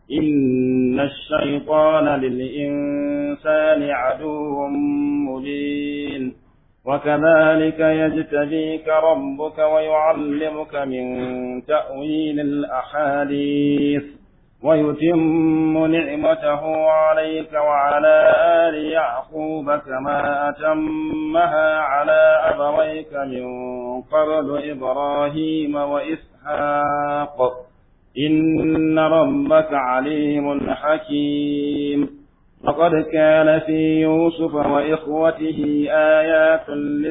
إن الشيطان للإنسان عدو مبين وكذلك يجتبيك ربك ويعلمك من تأويل الأحاديث ويتم نعمته عليك وعلى آل يعقوب كما أتمها على أبويك من قبل إبراهيم وإسحاق إن ربك عليم حكيم لقد كان في يوسف وإخوته آيات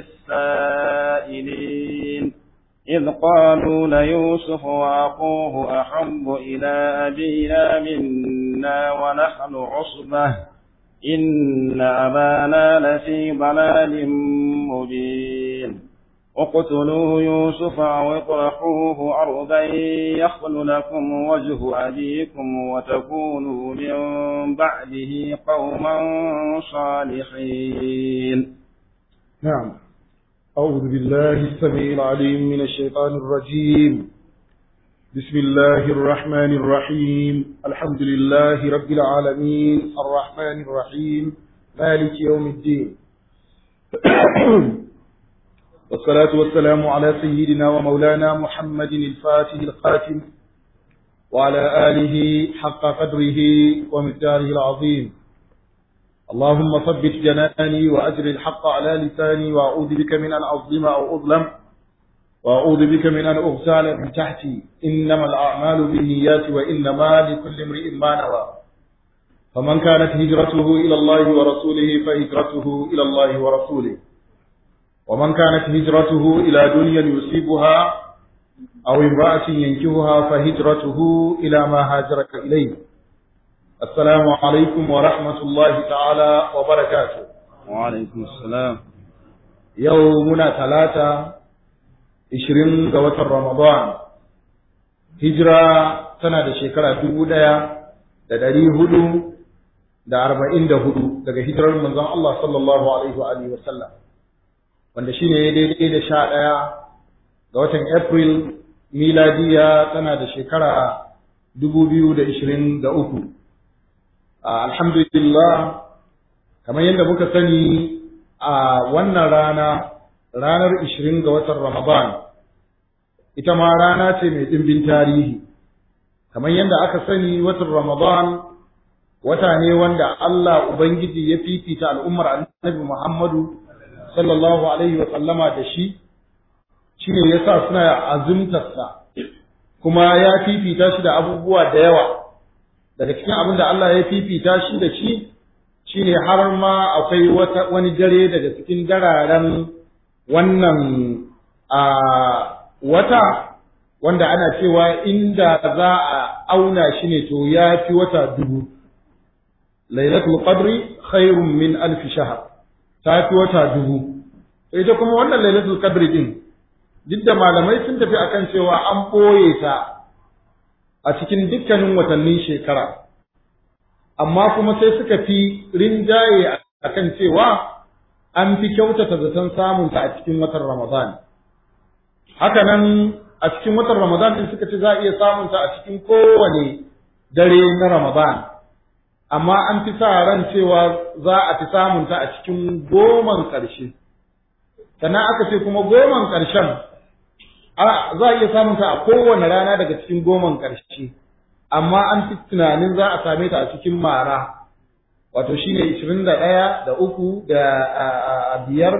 للسائلين إذ قالوا ليوسف وأخوه أحب إلى أبينا منا ونحن عصبة إن أبانا لفي ضلال مبين اقتلوا يوسف أو اطرحوه أرضا يخل لكم وجه أبيكم وتكونوا من بعده قوما صالحين نعم أعوذ بالله السميع العليم من الشيطان الرجيم بسم الله الرحمن الرحيم الحمد لله رب العالمين الرحمن الرحيم مالك يوم الدين والصلاة والسلام على سيدنا ومولانا محمد الفاتح الخاتم وعلى آله حق قدره ومقداره العظيم اللهم ثبت جناني وأجر الحق على لساني وأعوذ بك من أن أظلم أو أظلم وأعوذ بك من أن أغتال من تحتي إنما الأعمال بالنيات وإنما لكل امرئ ما نوى فمن كانت هجرته إلى الله ورسوله فهجرته إلى الله ورسوله ومن كانت هجرته إلى دنيا يصيبها أو امرأة ينكهها فهجرته إلى ما هاجر إليه السلام عليكم ورحمة الله تعالى وبركاته وعليكم السلام يومنا ثلاثة عشرين قوة رمضان هجرة سنة شكرا دبودا da ɗari hudu da arba'in da hudu daga hijirar manzon Allah sallallahu alaihi wa alihi wa sallam wanda shine ya daidai da sha ɗaya ga watan April miladiya tana da shekara dubu biyu da ishirin da uku. Alhamdulillah, kamar yadda muka sani a wannan rana, ranar ishirin ga watan Ramadan, ita ma rana ce mai ɗimbin tarihi. Kamar yadda aka sani watan Ramadan wata ne wanda Allah Ubangiji ya fifita al'ummar annabi Muhammadu sallallahu alaihi wa sallama da shi shi ne yasa suna azumtarsa kuma ya fifita shi da abubuwa da yawa daga cikin abin da Allah ya fifita shi da shi shine har ma akwai wata wani dare daga cikin dararen wannan a wata wanda ana cewa inda za a auna shi ne to ya fi wata dubu lailatul qadri khairun min alf shahr ta fi wata dubu ita kuma wannan lailatul qadri din duk da malamai sun tafi akan cewa an ɓoye ta a cikin dukkanin watannin shekara amma kuma sai suka fi rinjaye akan cewa an fi kyautata zaton samun ta a cikin watan ramadan haka nan a cikin watan ramadan din suka ce za a iya samun ta a cikin kowane dare na ramadan amma an fi sa ran cewa za a fi samun ta a cikin goman ƙarshe sannan aka ce kuma goman ƙarshen za a iya samun ta a kowane rana daga cikin goman ƙarshe amma an fi tunanin za a same ta a cikin mara wato shine ishirin da ɗaya da uku da biyar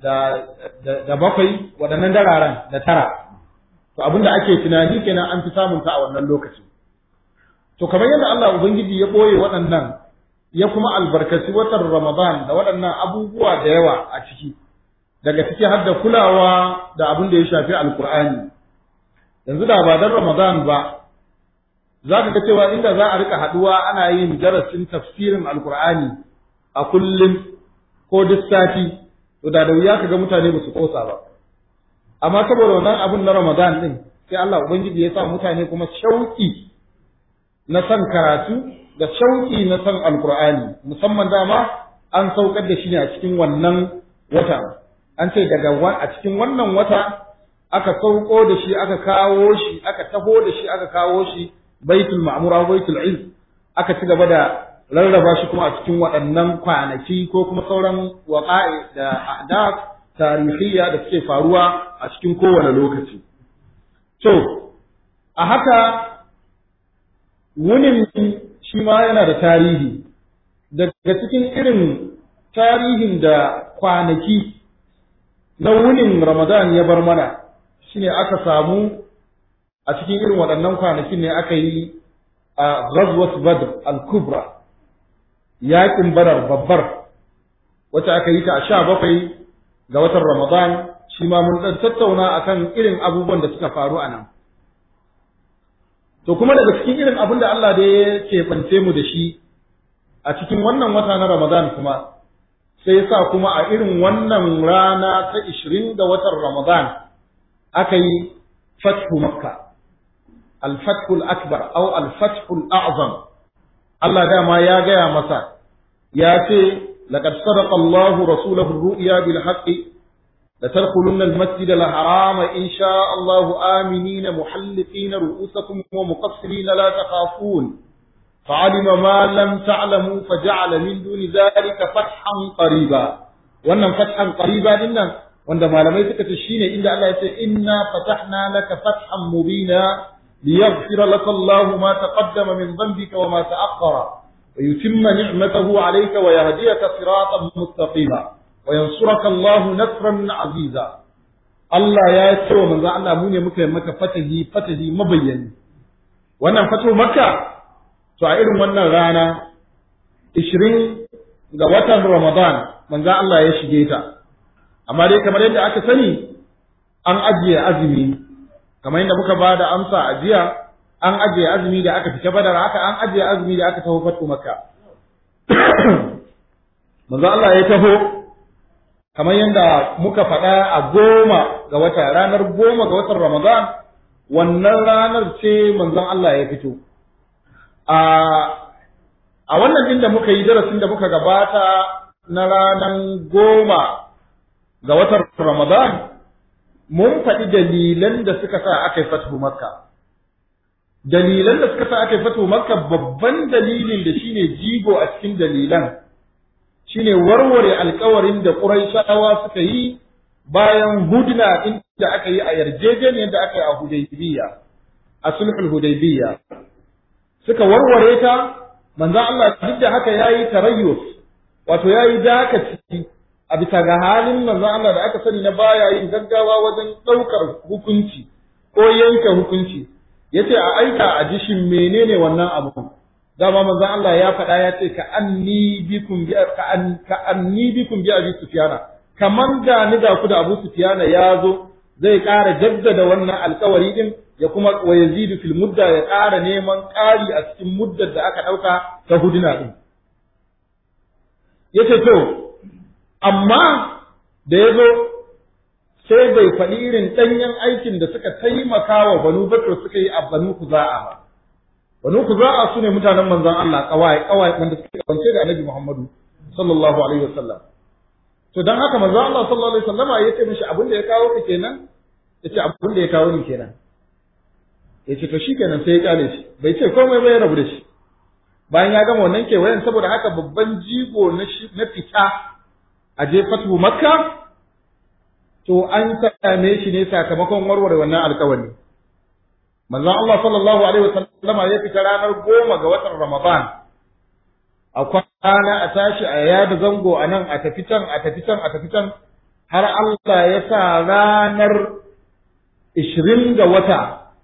da bakwai waɗannan dararen da tara to abin da ake tunani kenan an fi samun ta a wannan lokaci to kamar yadda Allah ubangiji ya ɓoye waɗannan ya kuma albarkaci watan Ramadan da waɗannan abubuwa da yawa a ciki daga ciki har da kulawa da abin da ya shafi alkur'ani yanzu da ba dan ramadan ba za ka ga cewa inda za a rika haduwa ana yin darasin tafsirin alkur'ani a kullum ko duk sati to da da wuya ka ga mutane ba su kosa ba amma saboda wannan abin na ramadan din sai Allah ubangiji ya sa mutane kuma shauki na san karatu da shauki na san alkur'ani musamman dama an saukar da shi ne a cikin wannan wata an ce daga a cikin wannan wata aka sauko da shi aka kawo shi aka taho da shi aka kawo shi baitul ma'mura baitul izz aka ci gaba da rarraba shi kuma a cikin waɗannan kwanaki ko kuma sauran waƙa'i da ahdath tarihiyya da suke faruwa a cikin kowane lokaci to a haka wunin shi ma yana da tarihi daga cikin irin tarihin da kwanaki na wunin Ramadan ya bar mana shine aka samu a cikin irin waɗannan kwanakin ne aka yi a Ghazwat Badr al-Kubra yaƙin Badar babbar wacce aka yi ta a sha bakwai ga watan Ramadan shi ma mun ɗan tattauna akan irin abubuwan da suka faru a nan. To kuma daga cikin irin abin da Allah da ya keɓance mu da shi a cikin wannan wata na Ramadan kuma sai sa kuma a irin wannan rana ta ishirin ga watan Ramadan aka yi fathu Makka. Al-Fathul Akbar au Al-Fathul A'zam. Allah dama ya gaya masa ya ce لقد صدق الله رسوله الرؤيا بالحق لتدخلن المسجد الحرام إن شاء الله آمنين محلقين رؤوسكم ومقصرين لا تخافون فعلم ما لم تعلموا فجعل من دون ذلك فتحا قريبا wannan fathan qariba din nan wanda malamai suka ce shine inda Allah ya ce inna fatahna laka fathan mubina liyaghfira laka Allahu ma taqaddama min dhanbika wa ma ta'akhkhara ويتم نعمته عليك ويهديك صراطا مستقيما وينصرك الله نصرا عزيزا Allah ya ce wa manzo Allah mu ne muka yi maka fatahi fatahi mabayyani wannan fatu makka to a irin wannan rana 20 ga watan Ramadan manzo Allah ya shige ta amma dai kamar yadda aka sani an ajiye azumi kamar yadda muka ba da amsa a jiya an ajiye azumi da aka fita badar haka an ajiye azumi da aka taho fatu makka manzo Allah ya taho kamar yadda muka faɗa a goma ga wata ranar goma ga watan Ramadan wannan ranar ce manzon Allah ya fito a a wannan din da muka yi darasin da muka gabata na ranar goma ga watan Ramadan mun faɗi dalilan da suka sa aka yi fatu makka dalilan da suka sa aka yi fatu makka babban dalilin da shine jigo a cikin dalilan shine warware alkawarin da Quraishawa suka yi bayan hudna inda aka yi a yarjejeniyar da aka yi a Hudaybiya a sulhul Hudaybiya suka warware ta manzon Allah duk da haka yayi tarayyus wato yayi dakaci a bisa ga halin manzon Allah da aka sani na baya yin gaggawa wajen ɗaukar hukunci ko yanke hukunci yace a aika a jishin menene wannan abu dama manzon Allah ya faɗa ya ce ka anni bikum bi ka an ka anni bikum bi abi sufyana kaman da ni da ku da abu sufyana ya zo zai ƙara jaddada wannan alƙawari din ya kuma wa yazidu fil mudda ya ƙara neman ƙari a cikin muddar da aka ɗauka ta huduna din yace to amma da ya zo sai bai faɗi irin ɗanyen aikin da suka taimaka wa banu bakar suka yi a banu kuza'a ba banu kuza'a su ne mutanen manzon Allah kawai kawai wanda suka kwance da annabi Muhammadu sallallahu alaihi wasallam to dan haka manzon Allah sallallahu alaihi wasallama ya ce mishi abin da ya kawo ka kenan ya ce abin da ya kawo ni kenan ya ce to shikenan sai ya kale shi bai ce komai ba ya rabu da shi bayan ya gama wannan kewayen saboda haka babban jigo na fita a je fatu makka to an same shi ne sakamakon warware wannan alkawari manzon Allah sallallahu alaihi wasallama ya fita ranar goma ga watan Ramadan a kwana a tashi a yada zango a nan a tafi can a tafi can a tafi can har Allah ya sa ranar ishirin ga wata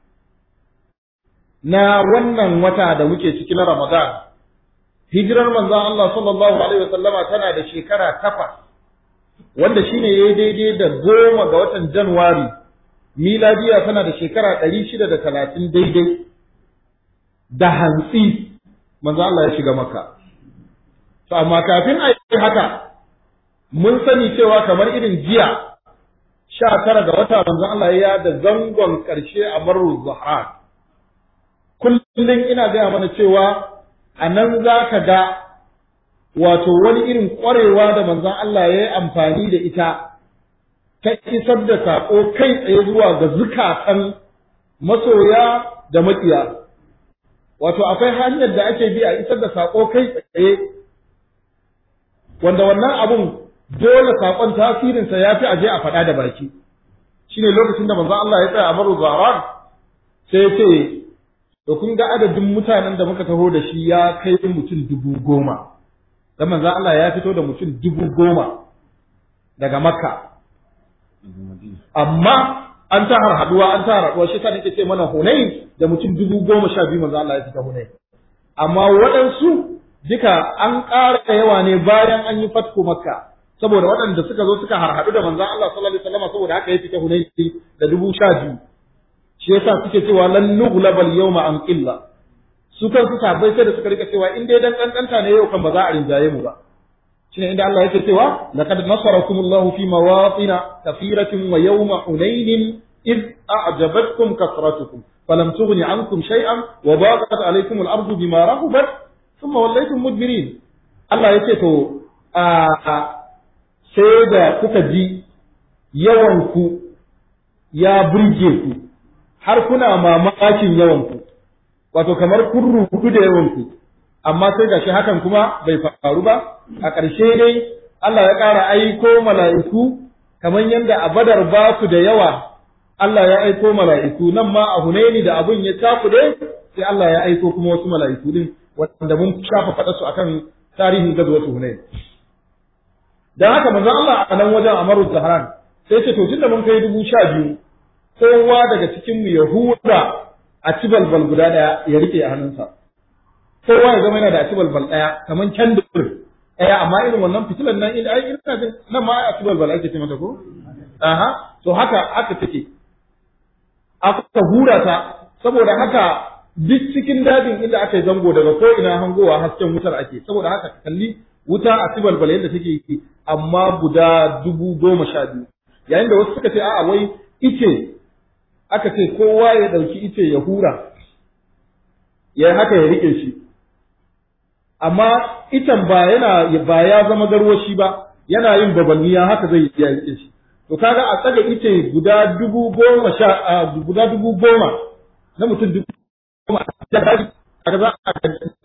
na wannan wata da muke ciki na Ramadan hijirar manzon Allah sallallahu alaihi wasallama tana da shekara takwas wanda shine yayi daidai da goma ga watan Januwari miladiya tana da shekara ɗari shida da talatin daidai da hantsi manzo Allah ya shiga maka to amma kafin a yi haka mun sani cewa kamar irin jiya sha tara ga wata manzo Allah ya da zangon ƙarshe a marar zuhar kullum ina gaya mana cewa a nan za ka ga wato wani irin ƙwarewa da manzon Allah ya yi amfani da ita ta isar da saƙo kai tsaye zuwa ga zukatan masoya da maƙiya wato akwai hanyar da ake bi a isar da sako kai tsaye wanda wannan abun dole sakon tasirinsa ya fi aje a faɗa da baki shine lokacin da manzo Allah ya tsaya a maru zaran sai ya ce to kun ga adadin mutanen da muka taho da shi ya kai mutum dubu goma dan manzo Allah ya fito da mutum dubu goma daga makka amma an ta harhaduwa an ta harhaduwa shi ta nake ce mana hunain da mutum dubu goma sha biyu manzo Allah ya fita hunain amma waɗansu duka an ƙara yawa ne bayan an yi fatko makka saboda waɗanda suka zo suka harhaɗu da manzon Allah sallallahu alaihi wasallam saboda haka ya fita hunain da dubu sha biyu shi yasa suke cewa lan nughlabal yawma an qilla su kan su sabai sai da suka rika cewa in dai dan kankanta ne yau kan ba za a rinjaye mu ba shine inda Allah yake cewa laqad nasarakumullahu fi mawatina kathiratin wa yawma hunain id a'jabatkum kasratukum falam tughni ankum shay'an wa baqat alaykum al-ardu bima rahabat thumma wallaytum mudbirin Allah yake to a sai da kuka ji yawan ku ya burge ku har kuna mamakin yawan ku wato kamar kun rubutu da yawan ku amma sai gashi hakan kuma bai faru ba a ƙarshe dai Allah ya ƙara aiko mala'iku kamar yadda a badar ba su da yawa Allah ya aiko mala'iku nan ma a Hunaini da abun ya takude sai Allah ya aiko kuma wasu mala'iku din wanda mun shafa faɗa su akan tarihin gazuwar Hunaini dan haka manzo Allah a nan wajen Amaru Zahran sai ce to tunda mun kai dubu sha biyu kowa daga cikin mu Yahuda a ci balbal guda daya ya rike a hannunsa kowa ya zama yana da aci balbal daya kaman kendir daya amma irin wannan fitilan nan in ai ina jin nan ma aci balbal ake ce mata ko aha to haka haka take aka hura ta saboda haka duk cikin dajin inda aka yi zango daga ko ina hangowa hasken wutar ake saboda haka kalli wuta a balbal yadda take yi amma guda dubu goma sha biyu yayin da wasu suka ce a'a wai ice aka ce kowa ya ɗauki ice ya hura ya haka ya rike shi amma itan ba yana ba ya zama garwashi ba yana yin babanniya haka zai ya rike shi to kaga a tsaga ice guda dubu goma sha guda dubu goma na mutum dubu goma kaga za a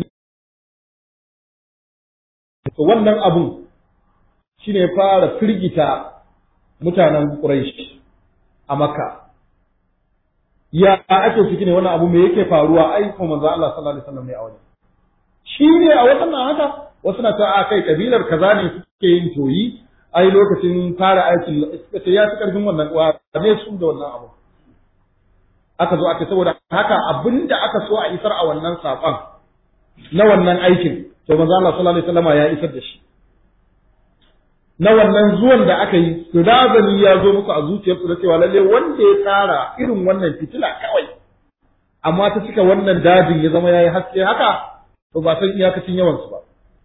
to wannan abun shine ya fara firgita mutanen Quraysh a Makka ya ake ciki ne wannan abu me yake faruwa ai ko manzo Allah sallallahu alaihi wasallam ne a wajen shi ne a wajen nan haka wasu na ta a kai kabilar kaza ne suke yin toyi ai lokacin fara aikin suka ce ya fi karfin wannan wa ne su da wannan abu aka zo aka saboda haka abinda aka so a isar a wannan saƙon na wannan aikin to manzo Allah sallallahu alaihi wasallam ya isar da shi na wannan zuwan da aka yi to razani ya zo musu a zuciyarsu da cewa lalle wanda ya tsara irin wannan fitila kawai amma ta cika wannan dajin ya zama yayi haske haka to ba san iyakacin yawan su ba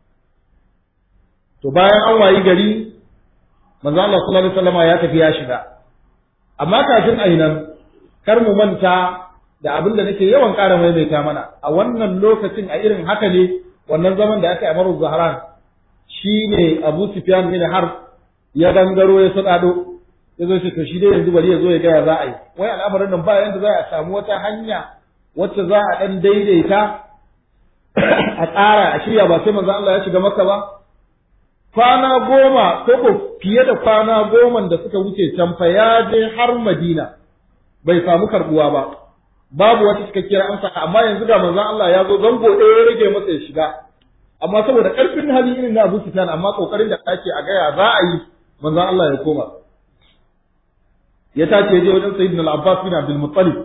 to bayan an wayi gari manzo Allah sallallahu alaihi wasallam ya tafi ya shiga amma kafin a nan kar mu manta da abin da nake yawan ƙara maimaita mana a wannan lokacin a irin haka ne wannan zaman da aka yi a Maru Zahran shi ne Abu Sufyan bin Harb ya gangaro ya sadado ya zo shi to shi dai yanzu bari ya zo ya gaya za a yi wai al'amarin nan ba yanda za a samu wata hanya wacce za a dan daidaita a tsara a shirya ba sai manzo Allah ya shiga maka ba kwana goma ko ko fiye da kwana goma da suka wuce can fa ya je har Madina bai samu karbuwa ba babu wata cikakkiyar amsa amma yanzu ga manzon Allah ya zo zango ɗaya ya rage masa ya shiga amma saboda ƙarfin hali irin na Abu Sufyan amma kokarin da ake a gaya za a yi manzon Allah ya koma ya tace je wajen Sayyidina Al-Abbas bin Abdul Muttalib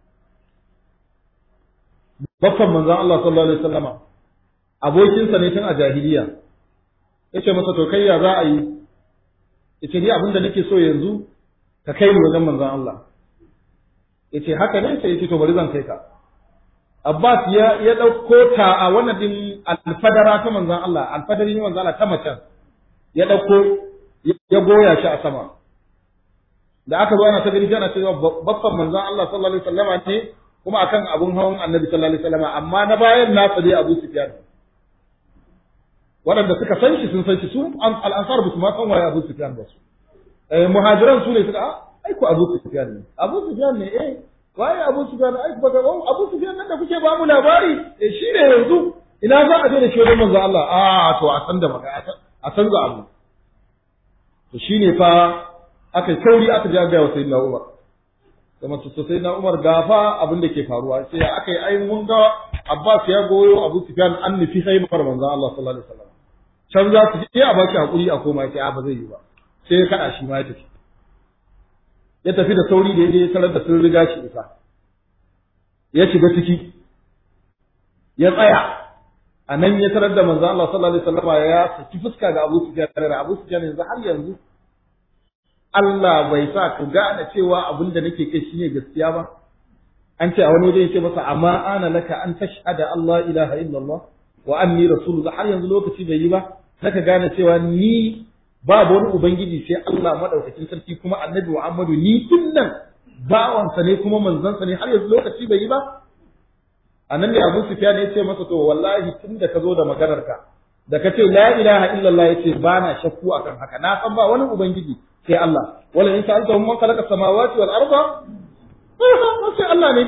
baffan manzon Allah sallallahu alaihi wasallama abokinsa ne tun a jahiliya yace masa to kai ya za a yi yace ni abin da nake so yanzu ka kai ni wajen manzon Allah yace haka ne sai yace to bari zan kai ka Abbas ya ya dauko ta a wannan din alfadara ta manzon Allah alfadari ne manzon Allah ta macen ya dauko ya goya shi a sama da aka zo ana ta gani ana cewa babban manzon Allah sallallahu alaihi wasallam ne kuma akan abun hawan Annabi sallallahu alaihi wasallam amma na bayan nasa dai Abu Sufyan waɗanda suka san shi sun san shi su al-ansar ba su ma san waye Abu Sufyan ba su eh muhajiran su ne suka ai ko Abu Sufyan ne Abu Sufyan ne eh waye Abu Sufyan ai baka oh Abu Sufyan nan da kuke ba mu labari eh shine yanzu ina za a je da shi wajen manzo Allah a to a san da maka a san ga abu to shine fa aka sauri aka ji ga sayyidina Umar kuma to sayyidina Umar gafa abin da ke faruwa sai aka yi ai mun ga Abbas ya goyo Abu Sufyan an nufi haimar manzo Allah sallallahu alaihi wasallam can za su je a baki hakuri a koma sai a ba zai yi ba sai ya kada shi ma ya tafi ya tafi da sauri da ya je tarar da sun riga shi isa ya shiga ciki ya tsaya a nan ya tarar da manzo Allah sallallahu alaihi wasallam ya saki fuska ga Abu Sufyan da Abu Sufyan yanzu har yanzu Allah bai sa ku gane cewa abin da nake kai shine gaskiya ba an ce a wani waje yake masa amma ana laka an tashhada Allah ilaha illallah wa anni rasulullah har yanzu lokaci bai yi ba naka gane cewa ni babu wani ubangiji sai Allah madaukakin sarki kuma annabi Muhammadu ni dinnan bawansa ne kuma manzansa ne har yanzu lokaci bai yi ba anan ne Abu Sufyan ya ce masa to wallahi tunda ka zo da maganar ka da ka ce la ilaha illallah yace ba na shakku akan haka na san ba wani ubangiji sai Allah wala in sa'alta man khalaqa samawati wal arda sai Allah ne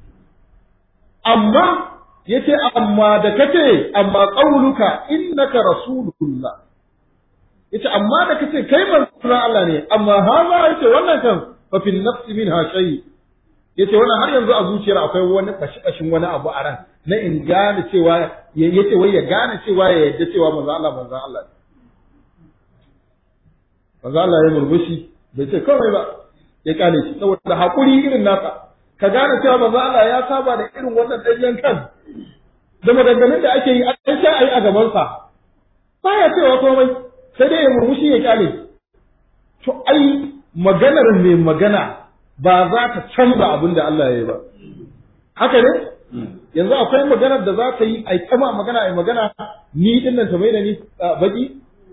amma yace amma da kace amma qauluka innaka rasulullah yace amma da kace kai manzon Allah ne amma haza yace wannan kan fa fil nafsi minha shay yace wannan har yanzu a zuciyar akwai wani kashi kashin wani abu a ran na in gane cewa yace wai ya gane cewa ya yadda cewa manzon Allah manzon Allah ne manzon Allah ya murmushi bai ce kawai ba ya kale shi saboda hakuri irin nasa ka gane cewa manzon Allah ya saba da irin wannan danyen kan da maganganun da ake yi an sha ayi a gabansa baya cewa komai sai dai ya murmushi ya kyale to ai maganar mai magana ba za ta canza abin da Allah ya yi ba haka ne yanzu akwai maganar da za ta yi ai kama magana ai magana ni din nan ta mai da ni baki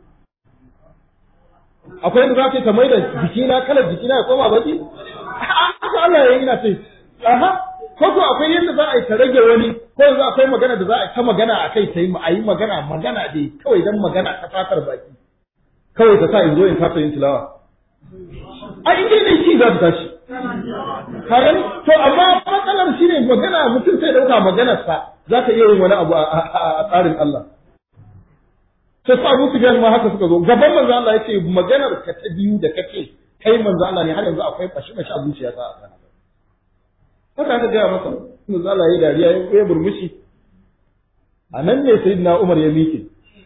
akwai da za ta ta mai da jikina kalar jikina ya koma baki haka Allah ya yi na ce aha ko ko akwai yadda za a yi ta rage wani ko yanzu akwai magana da za a yi ta magana a kai ta yi a yi magana magana dai kawai dan magana ta fatar baki kawai ta sa in zo in kasa yin tilawa a inda ne shi za ta tashi kagan to amma matsalar shi ne magana mutum sai dauka maganarsa za ta iya yin wani abu a tsarin Allah sai sa Abu Sufyan ma haka suka zo gaban manzo Allah yace maganar ka ta biyu da kake kai manzo Allah ne har yanzu akwai fashi fashi a zuciya ta a haka aka gaya masa manzo Allah ya dariya ya burmushi a nan ne sayyidina Umar ya miƙe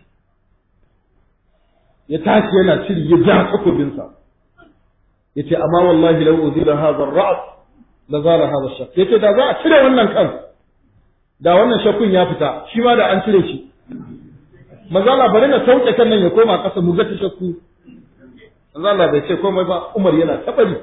ya tashi yana ciri ya ja takobinsa ya ce amma wallahi lau uzila hadha ar-ra's la zala hadha ash-shak yace da za a cire wannan kan da wannan shakkun ya fita shi ma da an cire shi manzo Allah bari na sauke kan nan ya koma kasa mu ga ta shakku manzo Allah bai ce komai ba Umar yana tabari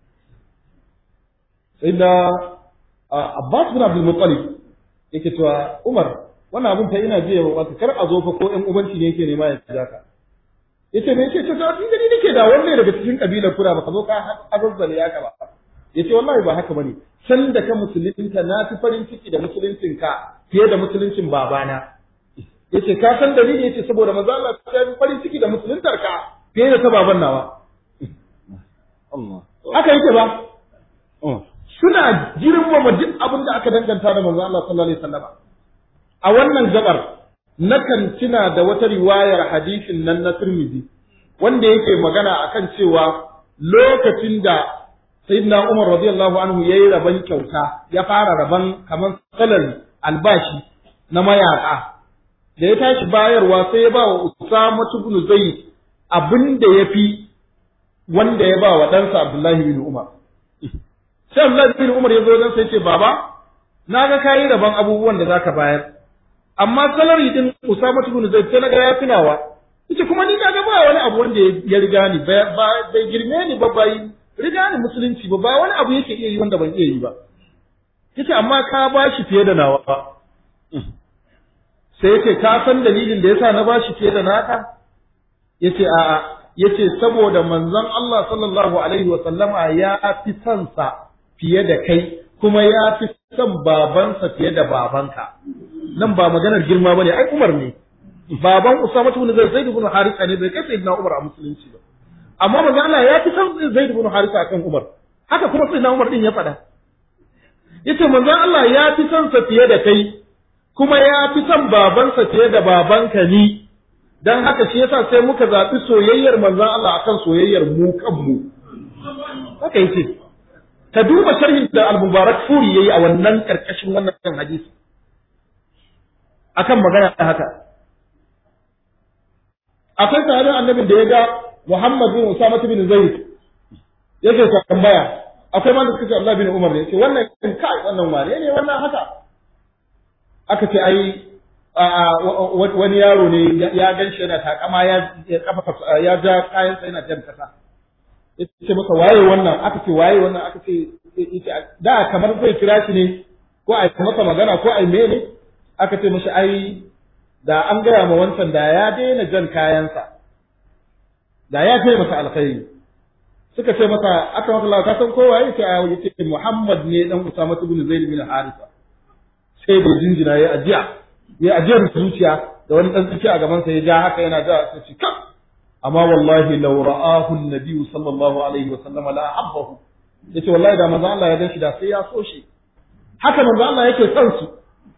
sai da Abbas bin Abdul Muttalib yake cewa Umar wannan abun fa ina jiya wa kar a zo fa ko ɗan ubanci ne yake nema ya jaka yace me yace ta tun gani nake da wanne daga cikin kabilar kura baka zo ka azazzale ya ka ba yace wallahi ba haka bane san da ka musulunta na fi farin ciki da musuluncin ka fiye da musuluncin babana yace ka san dalili yace saboda manzo Allah ya fi farin ciki da musuluntar ka fiye da ta baban nawa Allah haka yake ba suna girmama duk abin da aka danganta da manzo Allah sallallahu alaihi wasallam a wannan gabar nakan tuna da wata riwayar hadisin nan na Tirmidhi wanda yake magana akan cewa lokacin da Sayyidina Umar radiyallahu anhu yayi raban kyauta ya fara raban kamar salari albashi na mayaka da ya tashi bayarwa sai ya ba wa Usama ibn Zayd abin da yafi wanda ya ba wa ɗansa Abdullahi bin Umar sai Abdullahi bin Umar ya zo dan sai ce baba na ga kayi raban abubuwan da zaka bayar amma salari din Usama ibn Zaid sai naga ya tunawa yace kuma ni naga ba wani abu wanda ya riga ni ba bai girme ni ba bai riga ni musulunci ba ba wani abu yake iya yi wanda ban iya yi ba yace amma ka bashi fiye da nawa sai yace ka san dalilin da yasa na bashi fiye da naka yace a'a yace saboda manzon Allah sallallahu alaihi wa sallama ya fi son sa fiye da kai kuma ya fi son babansa fiye da babanka nan ba maganar girma bane ai Umar ne baban Usama ibn Zaid Zaid ibn Haritha ne bai kai sayyidina Umar a musulunci ba amma manzo Allah ya fi san Zaid ibn Haritha akan Umar haka kuma sayyidina Umar din ya faɗa yace manzon Allah ya fi son sa fiye da kai kuma ya fi son babansa fiye da babanka ni dan haka shi yasa sai muka zaɓi soyayyar manzon Allah akan soyayyar mu kanmu haka yace ka duba sharhin da al-mubarak furi yayi a wannan karkashin wannan hadisi akan magana haka akwai sahabin annabin da ya ga Muhammad bin Usama bin Zaid yake tambaya akwai ma da suka ce Allah bin Umar ne yace wannan kai wannan wane ne wannan haka aka ce ai wani yaro ne ya gan shi yana takama ya kafa ya ja kayan sa yana jan kasa yace masa waye wannan aka ce waye wannan aka ce da kamar zai kira shi ne ko a masa magana ko a mene aka ce mashi ai da an gaya ma wancan da ya daina jan kayansa da ya kai masa alkhairi suka ce masa aka masa Allah ka san kowa yake a yace Muhammad ne dan Usama ibn Zaid bin Harisa sai da jinjina ya ajiya ya ajiyar zuciya da wani dan tsuci a gaban sa ya ja haka yana da sai ci kam amma wallahi law ra'ahu an-nabi sallallahu alaihi wa sallam la habbahu yace wallahi da manzo Allah ya gan shi da sai ya so shi haka manzo Allah yake son su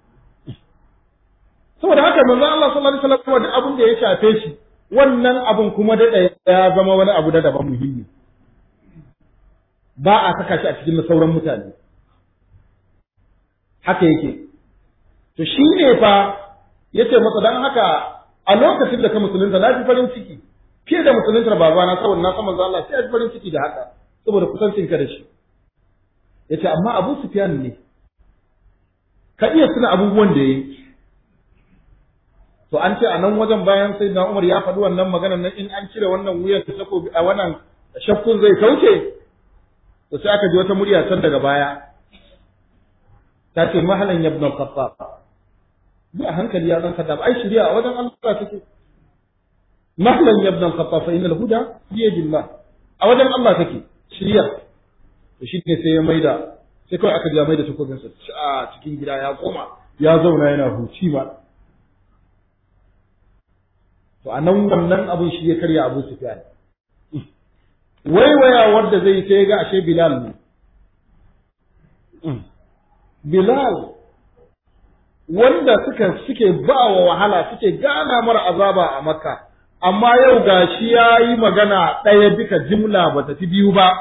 saboda haka manzo Allah sallallahu alaihi wasallam da abin da ya shafe shi wannan abin kuma da ya zama wani abu da daban muhimmi ba a saka shi a cikin sauran mutane haka yake to shi ne fa yace masa dan haka a lokacin da ka musulunta na fi farin ciki fiye da musuluntar babana saboda na san manzo Allah sai ya fi farin ciki da haka saboda kusancin ka da shi yace amma Abu Sufyan ne ka iya tuna abubuwan da yayi to an ce a nan wajen bayan sai na Umar ya faɗi wannan magana nan in an cire wannan wuyan ta takobi a wannan shakkun zai kauce to sai aka ji wata murya can daga baya ta ce mahalan ibn al-Khattab bi a hankali ya dan Khattab ai shiriya a wajen Allah take mahalan ibn al-Khattab fa innal huda bi yadillah a wajen Allah take shiriya to shi ne sai ya maida sai kawai aka ja maida takobinsa a cikin gida ya koma ya zauna yana huci ma to a nan wannan abin shi ya karya abu sufyan waiwaya wanda zai sai ga ashe bilal ne bilal wanda suka suke ba wa wahala suke gana mara azaba a makka amma yau gashi ya yi magana ɗaya duka jimla ba ta fi biyu ba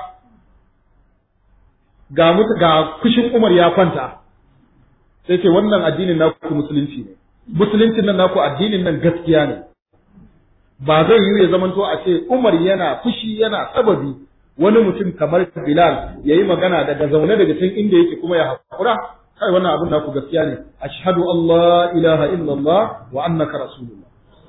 ga mutu ga kushin umar ya kwanta sai ce wannan addinin naku musulunci ne musuluncin nan naku addinin nan gaskiya ne ba zai yi ya zamanto a ce Umar yana fushi yana sababi wani mutum kamar Bilal ya yi magana daga zaune daga can inda yake kuma ya haƙura kai wannan abin naku gaskiya ne ashhadu an la ilaha illallah wa annaka rasulullah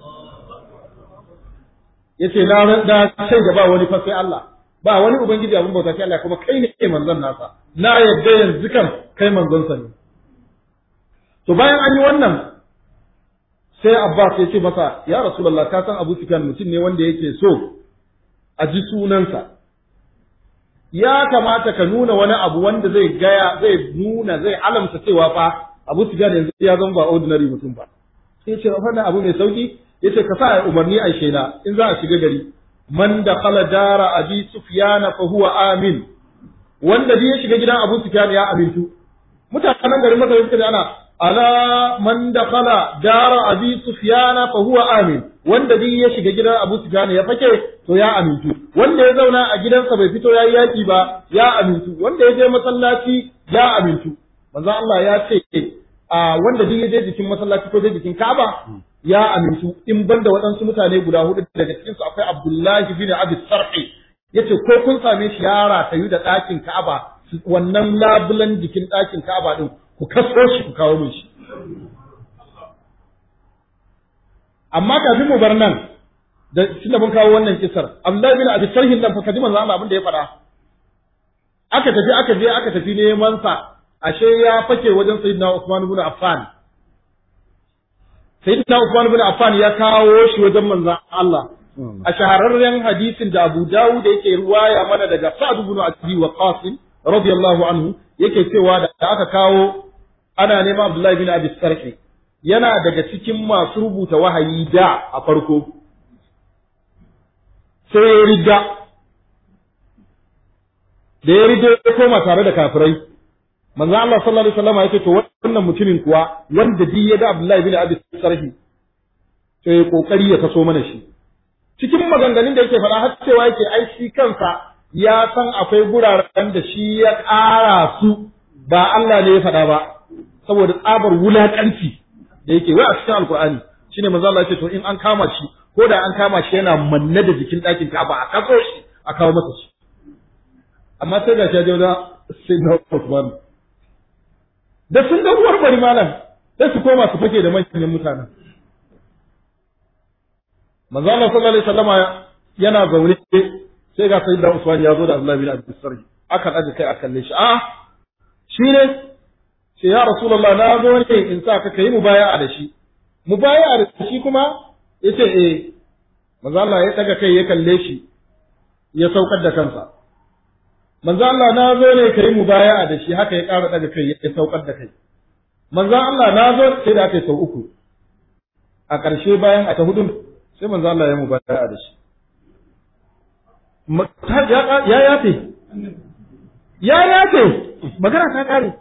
yace na da sai da ba wani fa sai Allah ba wani ubangiji abin bauta sai Allah kuma kai ne manzon nasa na yadda yanzu kan kai manzon sa ne to bayan an yi wannan sai Abbas ya ce masa ya Rasulullah ka san Abu Sufyan mutum ne wanda yake so a ji sunansa ya kamata ka nuna wani abu wanda zai gaya zai nuna zai alamta cewa fa Abu Sufyan yanzu ya zama ba ordinary mutum ba sai ce wannan abu mai sauki yace ka sa umarni a shela in za a shiga gari man dakhala dara abi sufyan fa huwa amin wanda ya shiga gidan Abu Sufyan ya amintu mutanen garin Makka suka ana ala man dakhala dara abi sufyana fa huwa amin wanda duk ya shiga gidan abu sufyana ya fake to ya amintu wanda ya zauna a gidansa bai fito yayi yaki ba ya amintu wanda ya je masallaci ya amintu manzo Allah ya ce a wanda duk ya je jikin masallaci ko je jikin Ka'aba ya amintu in banda waɗansu mutane guda hudu daga cikin su akwai Abdullahi bin Abi Sarhi yace ko kun same shi yara tayu da ɗakin Ka'aba wannan labulan jikin ɗakin Ka'aba din ku kaso shi ku kawo min shi amma kafin mu bar nan da tunda mun kawo wannan kisar Abdullahi bin Abi Sarhin nan fa kaji manzo Allah abin da ya faɗa aka tafi aka je aka tafi neman sa ashe ya fake wajen Sayyidina Usman ibn Affan Sayyidina Usman ibn Affan ya kawo shi wajen manzo Allah a shahararren hadisin da Abu Dawud yake ruwaya mana daga Sa'd ibn Abi Waqqas radiyallahu anhu yake cewa da aka kawo ana neman Abdullahi bin Abi Sarki yana daga cikin masu rubuta wahayi da a farko sai ya riga da ya riga ya koma tare da kafirai manzo Allah sallallahu alaihi wasallam yake to wannan mutumin kuwa wanda bi ya ga Abdullahi bin Abi Sarhi to ya kokari ya kaso mana shi cikin maganganun da yake faɗa har cewa yake ai shi kansa ya san akwai guraren da shi ya ƙara su ba Allah ne ya faɗa ba saboda tsabar wulaƙanci da yake wai a cikin alkur'ani shine manzo Allah ya ce to in an kama shi ko da an kama shi yana manne da jikin ɗakin Ka'aba a kaso shi a kawo masa shi amma sai ga shi da sai na Usman da sun ga uwar bari malam sai su koma su fake da manyan mutanen manzo Allah sallallahu alaihi wasallama yana zaune sai ga sayyidina Usman ya zo da Abdullahi bin Abi Sarhi aka daga kai a kalle shi a shi ne ce ya Rasulullah na zo ne in sa ka kai mubaya'a da shi mubaya'a da shi kuma yace eh manzo Allah ya daga kai ya kalle shi ya saukar da kansa manzo Allah na zo ne kai mubaya'a da shi haka ya ƙara daga kai ya saukar da kai manzo Allah na zo sai da aka yi sau uku a ƙarshe bayan a ta hudun sai manzo Allah ya mubaya'a da shi ya yafe ya yafe magana ta kare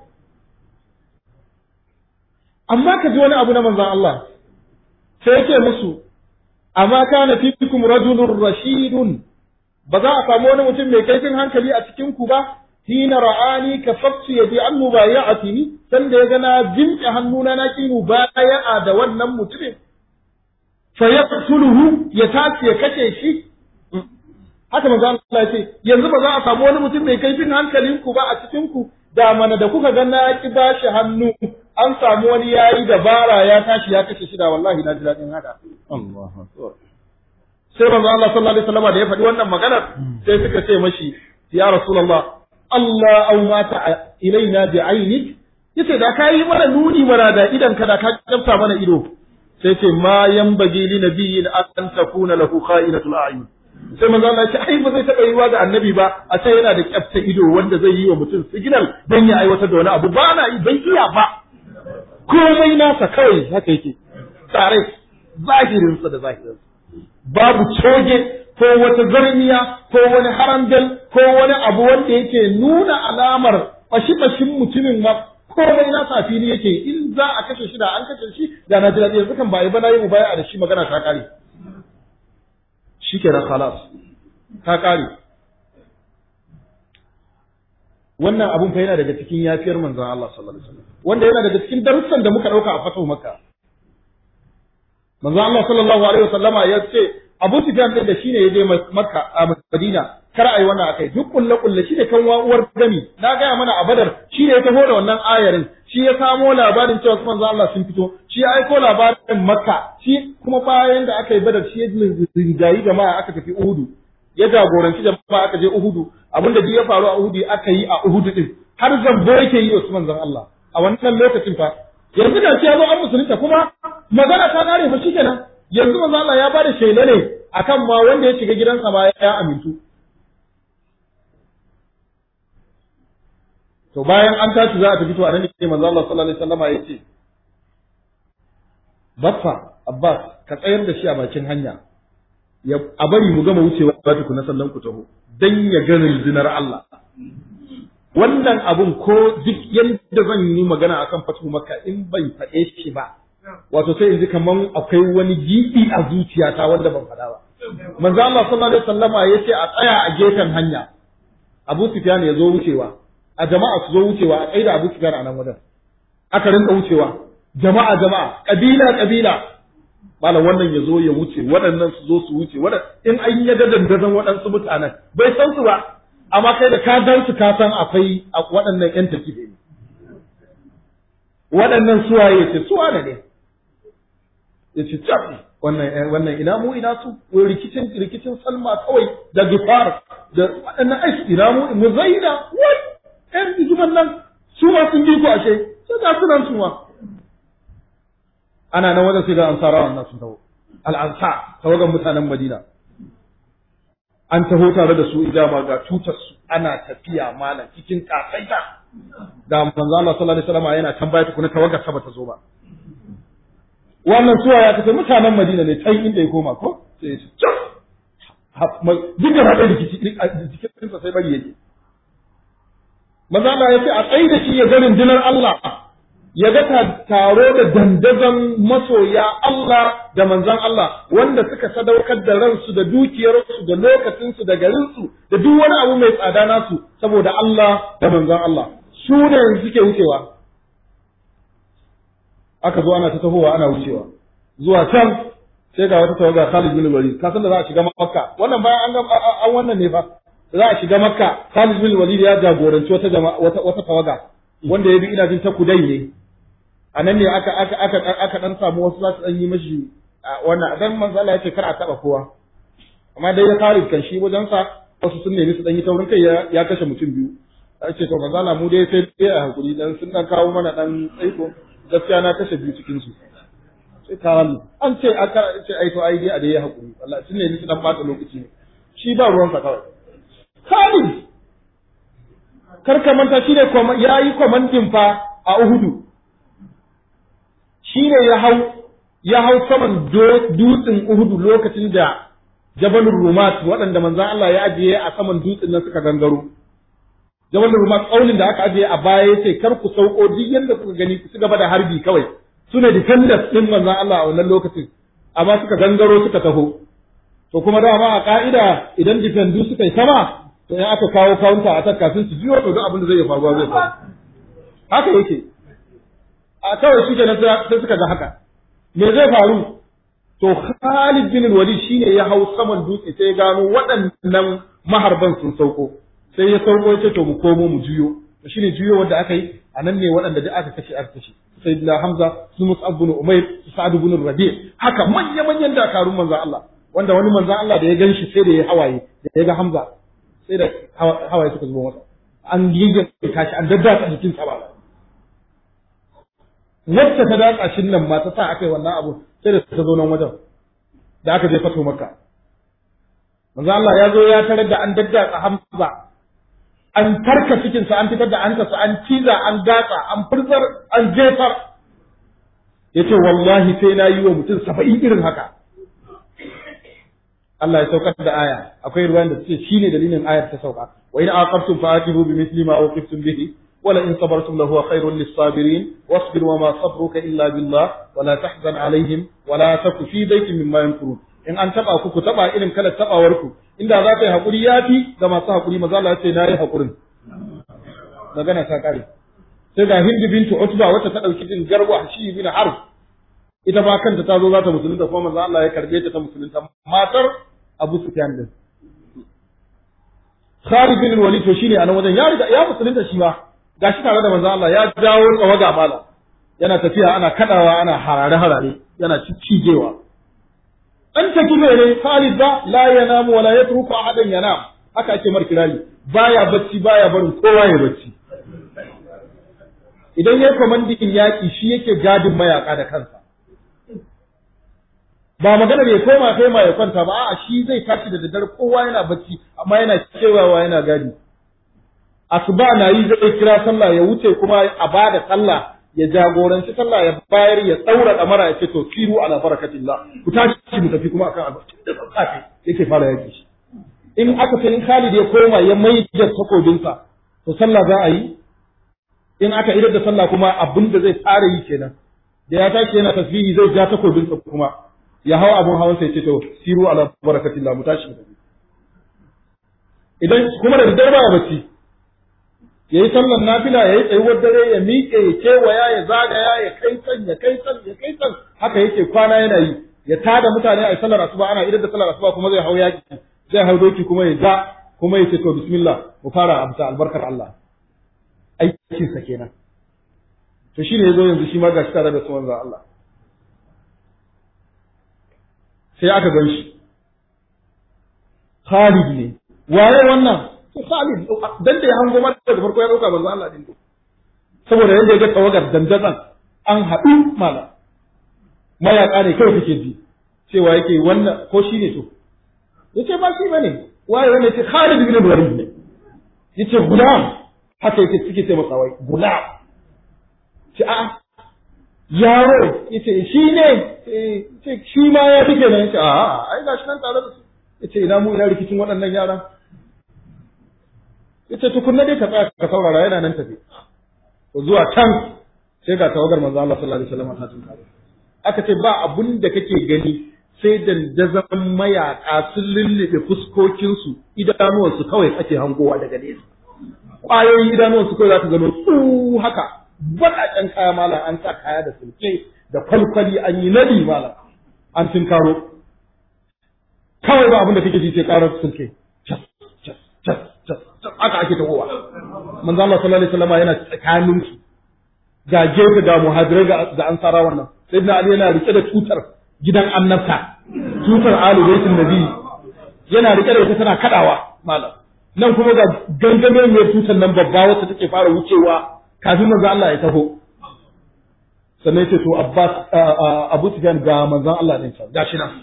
amma ka ji wani abu na manzon Allah sai yake musu amma kana fikum rajulun rashidun ba za a samu wani mutum mai kaifin hankali a cikin ku ba hina ra'ani ka faktu yadi an mubaya'ati ni san da ya ga na jinke hannuna na ki mubaya'a da wannan mutumin fa yaqtuluhu ya tace ya kace shi haka manzo Allah ya ce yanzu ba za a samu wani mutum mai kaifin hankalin ku ba a cikin ku da mana da kuka ga na ki bashi hannu an samu wani yayi dabara ya tashi ya kashe shi da wallahi na ji dadin haka Allahu akbar sai manzo Allah sallallahu alaihi wasallam da ya faɗi wannan maganar sai suka ce mashi ya rasulullah Allah au mata ilaina bi ainik yace da ka yi mana nuni mana da idan ka da ka kafta mana ido sai ce ma yanbaghi li nabiyyin an takuna lahu kha'inatul a'yun sai manzo Allah ya ce ai ba zai taɓa yiwa ga annabi ba a ce yana da kyafta ido wanda zai yi wa mutum signal dan ya aiwatar da wani abu ba na yi ban iya ba komai nasa kawai haka yake tare zahirinsa da zahirinsa babu coge ko wata zarmiya ko wani harandal ko wani abu wanda yake nuna alamar fashi-fashin mutumin ma komai nasa fili yake in za a kashe shi da an kashe shi da na jira yanzu kan ba yi ba na yi mu baya da shi magana ta kare shikenan khalas ta kare wannan abun fa yana daga cikin yafiyar manzon Allah sallallahu alaihi wasallam wanda yana daga cikin darussan da muka dauka a fatu makka manzon Allah sallallahu alaihi wasallama ya ce Abu Sufyan din da shine ya je Makka a Madina kar ai wannan akai duk kulle kulle shi ne kan uwar gami na gaya mana a Badar shi ne ya taho da wannan ayarin shi ya samo labarin cewa manzon Allah sun fito shi ya aiko labarin Makka shi kuma bayan da aka yi Badar shi ya rinjayi jama'a aka tafi Uhudu ya jagoranci jama'a aka je Uhudu abinda duk ya faru a Uhudu aka yi a Uhudu din har zambo yake yi Usman zan Allah a wannan lokacin fa yanzu da ya zo an musulunta kuma magana ta kare fa shikenan yanzu manzo Allah ya bada shaida ne akan ma wanda ya shiga gidansa ma ya amintu to bayan an tashi za a tafi to a nan ne manzo Allah sallallahu alaihi wasallama ya ce baffa Abbas ka tsayar da shi a bakin hanya ya a bari mu gama wucewa ba tukuna sannan ku taho dan ya ga rundunar Allah wannan abun ko duk yadda zan yi magana akan fatu maka in bai faɗe shi ba wato sai in ji kaman akwai wani gibi a zuciyata wanda ban faɗa ba manzo Allah sallallahu alaihi wasallama yace a tsaya a gefen hanya Abu Sufyan ya zo wucewa a jama'a su zo wucewa a tsaida Abu Sufyan a nan wajen aka rinka wucewa jama'a jama'a kabila kabila malam wannan ya zo ya wuce waɗannan su zo su wuce waɗannan in an yi dandazon waɗansu mutanen bai san su ba amma kai da ka gan su ka san akwai waɗannan ƴan tafi ne waɗannan suwaye ce suwa ne ne ya ce cafi wannan wannan ina mu ina su rikicin rikicin salma kawai da gifar da waɗannan aiki ina mu mu zaina wai ƴan zuban nan su ma sun bi ku ashe sai ga sunan su ma ana nan wajen sai ga ansara wannan sun taho al-ansar tawagan mutanen madina an taho tare da su ijama ga tutar su ana tafiya malam cikin kasaita da manzo Allah sallallahu alaihi wasallam yana tambaya tukuna tawagar sa bata zo ba wannan suwa ya kace mutanen Madina ne can inda ya koma ko sai ya ce duk da hada rikici cikin sa sai bari yake maza Allah ya ce a tsaye da shi ya ga rundunar Allah ya ga taro da dandazon masoya Allah da manzan Allah wanda suka sadaukar da ransu da dukiyarsu da lokacinsu da garinsu da duk wani abu mai tsada nasu saboda Allah da manzan Allah su ne yanzu suke wucewa aka zo ana ta tahowa ana wucewa zuwa can sai ga wata tawaga Khalid bin Walid ka san da za a shiga Makka wannan bayan an an wannan ne fa za a shiga Makka Khalid bin Walid ya jagoranci wata jama'a wata wata tawaga wanda ya bi ina jin ta kudai ne a nan ne aka aka aka aka dan samu wasu za su dan yi mashi wannan dan manzo Allah yake kar a taba kowa amma dai ya Khalid kan shi wajen sa wasu sun nemi su dan yi taurin kai ya kashe mutum biyu a ce to manzo Allah mu dai sai dai a hakuri dan sun dan kawo mana dan tsaiko gaskiya na kashe biyu cikin su sai kawo an ce aka ce ai to ai dai a dai ya hakuri wallahi sun nemi su dan bata lokaci shi ba ruwan sa kawai Khalid kar ka manta shi ne yayi commanding fa a Uhudu shi ne ya hau ya hau saman dutsen Uhudu lokacin da Jabalur Rumat waɗanda manzan Allah ya ajiye a saman dutsen nan suka gangaro. Jabalur Rumat ƙaunin da aka ajiye a baya ya ce kar ku sauko duk yadda kuka gani ku ci gaba da harbi kawai. Su ne defenders ɗin manzan Allah a wannan lokacin amma suka gangaro suka taho. To kuma dama a ka'ida idan defendu suka yi sama to in aka kawo counter attack kafin su jiyo to duk abin da zai faruwa zai faru. Haka yake. a kawai shi kenan sai suka ga haka me zai faru to Khalid bin Walid shine ya hau saman dutse sai ya gano waɗannan maharban sun sauko sai ya sauko ya ce to mu komo mu juyo to shine juyo wanda aka yi a nan ne waɗanda da aka kashe aka kashe sayyidina Hamza su Mus'ab bin Umair su Sa'd bin Rabi' haka manya manyan dakarun manzo Allah wanda wani manzo Allah da ya ganshi sai da ya hawaye da ya ga Hamza sai da hawaye suka zubo masa an yayyanka kashi an daddatsa jikin sa ba wacce ta datsa shin nan ma ta sa aka yi wannan abu sai da ta zo nan wajen da aka je fato maka manzo Allah ya zo ya tarar da an daddatsa Hamza an tarka cikin sa an fitar da an sa an ciza an gatsa an furzar an jefar yace wallahi sai na yi wa mutum saba'in irin haka Allah ya saukar da aya akwai ruwan da suke shine dalilin ayar ta sauka wa in aqabtum fa aqibu bi mithli ma uqibtum bihi ولئن صبرتم لهو خير للصابرين واصبر وما صبرك إلا بالله ولا تحزن عليهم ولا تك في ضيق مما يمكرون in an taba ku ku taba irin kalar tabawarku inda za ta yi hakuri yafi ga masu hakuri maza Allah ya ce nayi hakurin magana ta kare sai ga Hind bintu Utba wacce ta dauki din garwa shi bin Harb ita ba kanta ta zo za ta musulunta kuma manzo Allah ya karbe ta ta musulunta matar Abu Sufyan din Khalid bin Walid to shine a nan wajen ya riga ya musulunta shi ba gashi tare da manzo Allah ya jawo tsawaga mala yana tafiya ana kadawa ana harare harare yana cijewa an ta kibe ne Khalid ba la yanamu wala yatruku ahadan yanam haka ake mar kirari baya bacci baya barin kowa ya bacci idan yayi komandin yaki shi yake gadin mayaka da kansa ba magana ne koma kai ma ya kwanta ba a'a shi zai tashi da daddare kowa yana bacci amma yana cewawa yana gadi asuba na yi zai kira sallah ya wuce kuma a bada sallah ya jagoranci sallah ya bayar ya tsaura damara ya ce to siru ala barakatillah ku tashi mu tafi kuma akan albarkacin da tsafi yake fara yaki shi in aka ce in Khalid ya koma ya mai da takobinsa to sallah za a yi in aka idar da sallah kuma abin da zai fara yi kenan da ya tashi yana tasbihi zai ja takobinsa kuma ya hau abun hawan sai ce to siru ala barakatillah mu tashi mu tafi idan kuma da daddare ba ya bacci ya yi sallar nafila ya yi tsayuwar dare ya miƙe ya kewaya ya zagaya ya kai can ya kai can ya kai can haka yake kwana yana yi ya tada mutane a sallar asuba ana idan da sallar asuba kuma zai hau yaki zai hau doki kuma ya ja kuma ya ce to bismillah mu fara abuta albarkar Allah aikin sa kenan to shine yazo yanzu shi ma gashi tare da su manzo Allah sai aka gan shi Khalid ne waye wannan to Khalid dan da ya hango mata da farko ya dauka manzo Allah din saboda yanda ya ga tawagar dandazan an haɗu mala mayaka ne kawai kake ji cewa yake wannan ko shi ne to yace ba shi bane waye wannan yace Khalid bin Walid ne yace gulam haka yake suke ce masa wai gulam ce a yaro yace shi ne ce shi ma ya fike nan yace a ai gashi nan tare da su yace ina mu ina rikicin waɗannan yaran yace tukunna dai ka tsaya ka saurara yana nan tafi to zuwa can sai ga tawagar manzo Allah sallallahu alaihi wasallam ta tunkare aka ce ba abun da kake gani sai dandazon mayaka sun lullube fuskokinsu idanuwansu kawai ake hangowa daga nesa ƙwayoyin idanuwansu kawai za ka gano su haka baƙaƙen kaya malam an sa kaya da sulke da kwalkwali an yi nadi malam an tunkaro kawai ba abin da kake ji sai ƙarar sulke cas cas cas cas haka ake tahowa manzo Allah sallallahu alaihi wasallam yana tsakanin su ga gefe ga muhajirai ga ansara wannan sayyidina ali yana rike da tutar gidan annabta tutar alu baitin nabi yana rike da ita tana kadawa malam nan kuma ga gangamin mai tutar nan babba wacce take fara wucewa kafin manzo Allah ya taho sannan yace to Abbas Abu Sufyan ga manzon Allah din sa gashi nan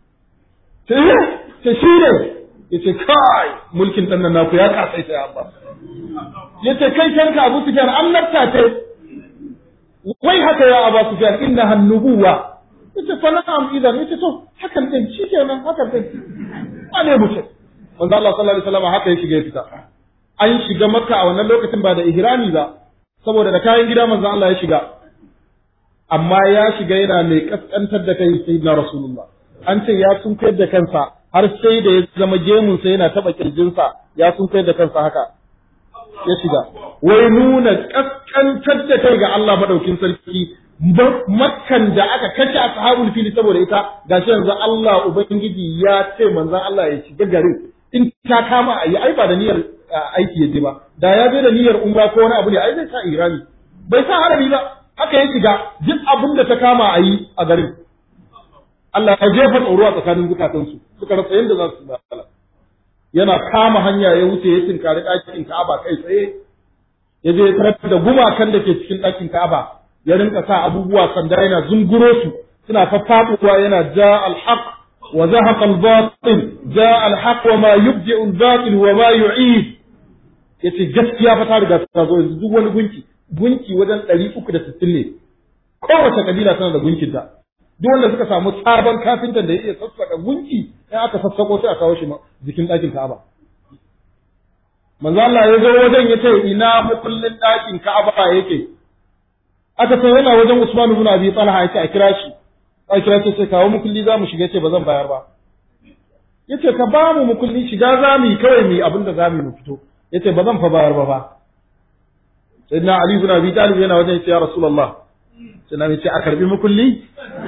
sai shi ne yace kai mulkin dan nan naku ya kasaita ya Abbas yace kai kanka Abu Sufyan annabta ce wai haka ya Abu Sufyan innaha nubuwa yace fa na'am idan yace to hakan din shikenan hakan din wane mutum manzo Allah sallallahu alaihi wasallam haka ya shiga ya fita an shiga makka a wannan lokacin ba da ihrami ba saboda da kayan gida manzo Allah ya shiga amma ya shiga yana mai kaskantar da kai sayyidina rasulullah an ce ya sunkuyar da kansa har sai da ya zama gemun sa yana taba kirjinsa ya sunkuyar da kansa haka ya shiga wai nuna kaskantar da kai ga Allah madaukin sarki makkan da aka kashe ashabul fili saboda ita gashi yanzu Allah ubangiji ya ce manzon Allah ya shiga garin in ta kama ayi ai ba da niyyar aiki yaje ba da ya je da niyyar umra ko wani abu ne ai zai sa irami bai sa harami ba haka ya shiga duk abin da ta kama ayi a garin Allah ya jefa tsoro a tsakanin zukatansu suka rasa yadda za su bala yana kama hanya ya wuce ya tinkari ɗakin Ka'aba kai tsaye ya je tarar da gumakan da ke cikin ɗakin Ka'aba ya rinka sa abubuwa sanda yana zunguro su suna faffaɗuwa yana ja alhaq wa zahaqa albatil ja alhaq wa ma yubdi albatil wa ma yu'id yace gaskiya fa ta riga ta zo yanzu duk wani gunki gunki wajen 360 ne kowace kabila tana da gunkinta duk wanda suka samu sabon kafintan da ya iya sassaka gunki in aka sassako sai a kawo shi jikin ɗakin Ka'aba manzo Allah ya zo wajen ya ce ina makullin ɗakin Ka'aba yake aka ce yana wajen Usman ibn Abi Talha yace a kira shi a kira shi sai kawo mukulli za mu shiga yace ba zan bayar ba yace ka ba mu mukulli shiga za mu yi kawai mu abin da za mu mu fito yace ba zan fa bayar ba fa sayyidina Ali ibn Abi Talib yana wajen yace ya Rasulullah sai na yace a karbi mukulli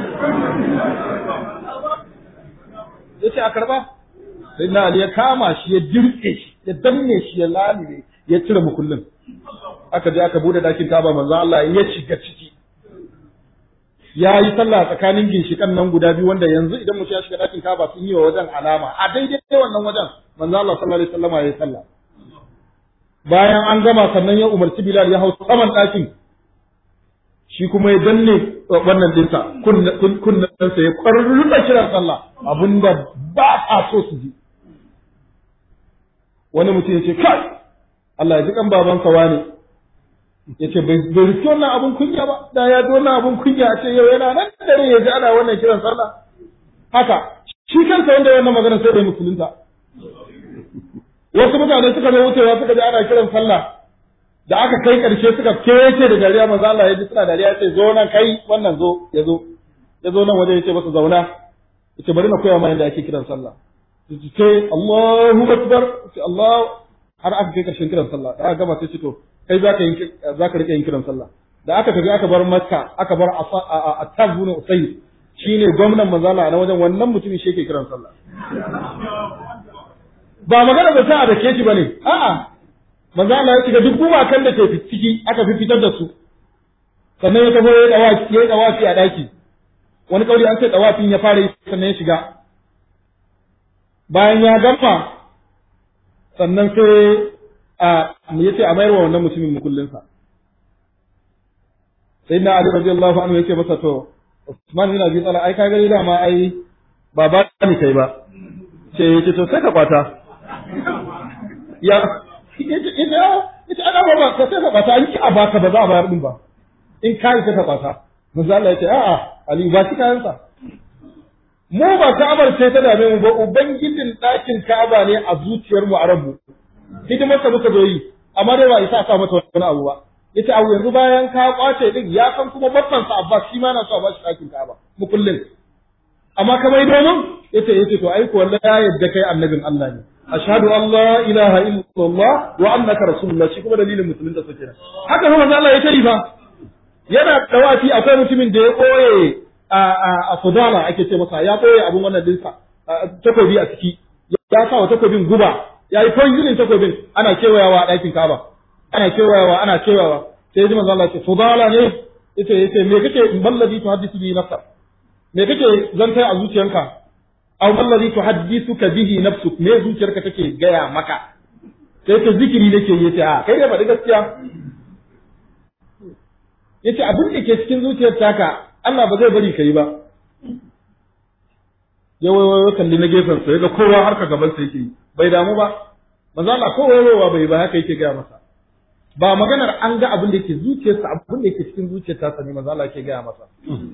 yace a karba sayyidina Ali ya kama shi ya dirke shi ya danne shi ya lalime ya cire mukullin aka je aka bude dakin Kaaba manzo Allah ya shiga ciki ya yi sallah tsakanin ginshikan nan guda biyu wanda yanzu idan mutum ya shiga dakin Kaaba sun yi wa wajen alama a daidai wannan wajen manzo Allah sallallahu alaihi wasallam ya yi sallah bayan an gama sannan ya umarci Bilal ya hau saman dakin shi kuma ya danne wannan dinsa kunnansa ya kwarruka kiran sallah abinda ba a so su ji wani mutum ya ce kai Allah ya ji kan babansa wani ya ce bai rufe wannan abun kunya ba da ya ji wannan abun kunya a ce yau yana nan dare ya ji ana wannan kiran sallah haka shi kansa wanda wannan magana sai bai musulunta wasu mutane suka zo wucewa suka ji ana kiran sallah da aka kai karshe suka kece da dariya manzo Allah ya ji suna dariya ya ce zo nan kai wannan zo ya zo ya zo nan waje ya ce masa zauna ya ce bari na koya ma yadda ake kiran sallah ya ce Allahu akbar ce Allah har aka kai karshen kiran sallah da aka gama sai ce to kai za ka yi za ka rike yin kiran sallah da aka tafi aka bar Makka aka bar Attab ibn Usayd shine gwamnan manzala na wajen wannan mutumin shi yake kiran sallah ba magana da sa da ke shi bane a'a manzo Allah ya shiga duk gumakan da ke ciki aka fi fitar da su sannan ya tafi ya dawafi ya dawafi a daki wani kauri an ce dawafin ya fara sannan ya shiga bayan ya gama sannan sai a ya ce a mayar wa wannan mutumin mukullinsa sai na Ali radiyallahu anhu yake masa to Usman bin Abi Talha ai ka gani dama ai ba ba ni kai ba sai yace to sai ka kwata ya ita ita ita ana ba ka sai ka kwata an ki a baka ba za a bayar din ba in kai sai ka kwata manzo Allah yace a'a Ali ba shi kayansa mu ba Ka'abar sai ta dame mu ba ubangijin ɗakin Ka'aba ne a zuciyar mu a ranmu hidimar ka muka zo yi amma dai ba isa a sa mata wani abu ba yace abu yanzu bayan ka kwace din ya san kuma babban sa Abbas shi ma na so a bashi ɗakin Ka'aba mu kullun amma ka mai domin yace yace to ai ko wallahi ya yadda kai annabin Allah ne ashhadu an la ilaha illallah wa annaka rasulullah shi kuma dalilin musulunta sa kenan haka kuma manzo Allah ya tari fa yana dawafi akwai mutumin da ya koye a a a Sudala ake ce masa ya koye abun wannan dinsa takobi a ciki ya sa wa takobin guba ya yi poisoning takobin ana kewayawa a ɗakin Ka'aba ana kewayawa ana kewayawa sai ji manzo Allah ya ce Sudala ne yace yace me kake ballazi tuhaddisu bi nafsa me kake zantai a zuciyanka aw allazi tuhaddithuka bihi nafsuk me zuciyarka take gaya maka sai ka zikiri nake yace a kai da faɗi gaskiya yace abin da ke cikin zuciyar taka Allah ba zai bari kai ba ya wayo kalli na gefen sa ga kowa har ka gaban sa yake bai damu ba manzo Allah ko wayowa bai ba haka yake gaya masa ba maganar an ga abin da yake zuciyarsa abin da yake cikin zuciyar ta ne manzo Allah yake gaya masa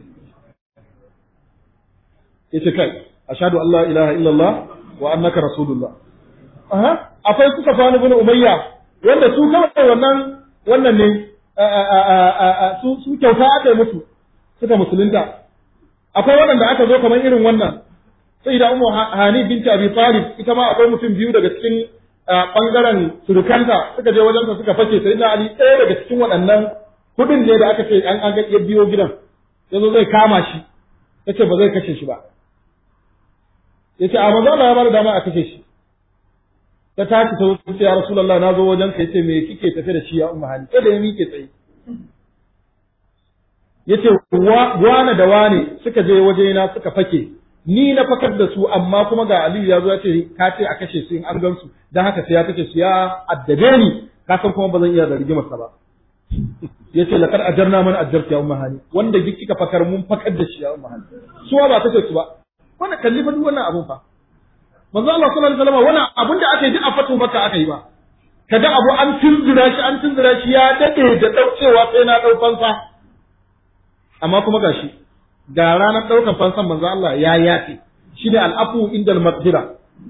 yace kai ashhadu an la ilaha illallah wa annaka rasulullah aha akwai suka fa ibn umayya wanda su kawai wannan wannan ne su su kyauta aka yi musu suka musulunta akwai waɗanda aka zo kamar irin wannan sai da ummu hani binti abi talib ita ma akwai mutum biyu daga cikin bangaren surukanta suka je wajensa suka fashe sai na ali ɗaya daga cikin waɗannan kudin ne da aka ce an an ga biyo gidan yazo zai kama shi yace ba zai kashe shi ba yace a manzo Allah ya bada dama a kashe shi ta tashi ta wuce ya rasulullah na zo wajen ka yace me kike tafe da shi ya umma hani sai da ya mike tsaye yace wane da wane suka je waje na suka fake ni na fakar da su amma kuma ga Aliyu ya zo ya ce ka ce a kashe su in an gan su dan haka sai ya kashe su ya addabe ni ka san kuma ba zan iya da rigimar sa ba yace laqad ajarna man ajarta ya umma hani wanda kika fakar mun fakar da shi ya umma hani suwa ba kashe su ba wannan kalli fa duk wannan abun fa manzo Allah sallallahu alaihi wasallam wannan abun da aka yi duk a fatu maka aka yi ba kaga abu an tunzura shi an tunzura shi ya dade da daucewa sai na dau fansa amma kuma gashi ga ranar daukan fansan manzo Allah ya yafe shi ne al'afu inda al-maqdira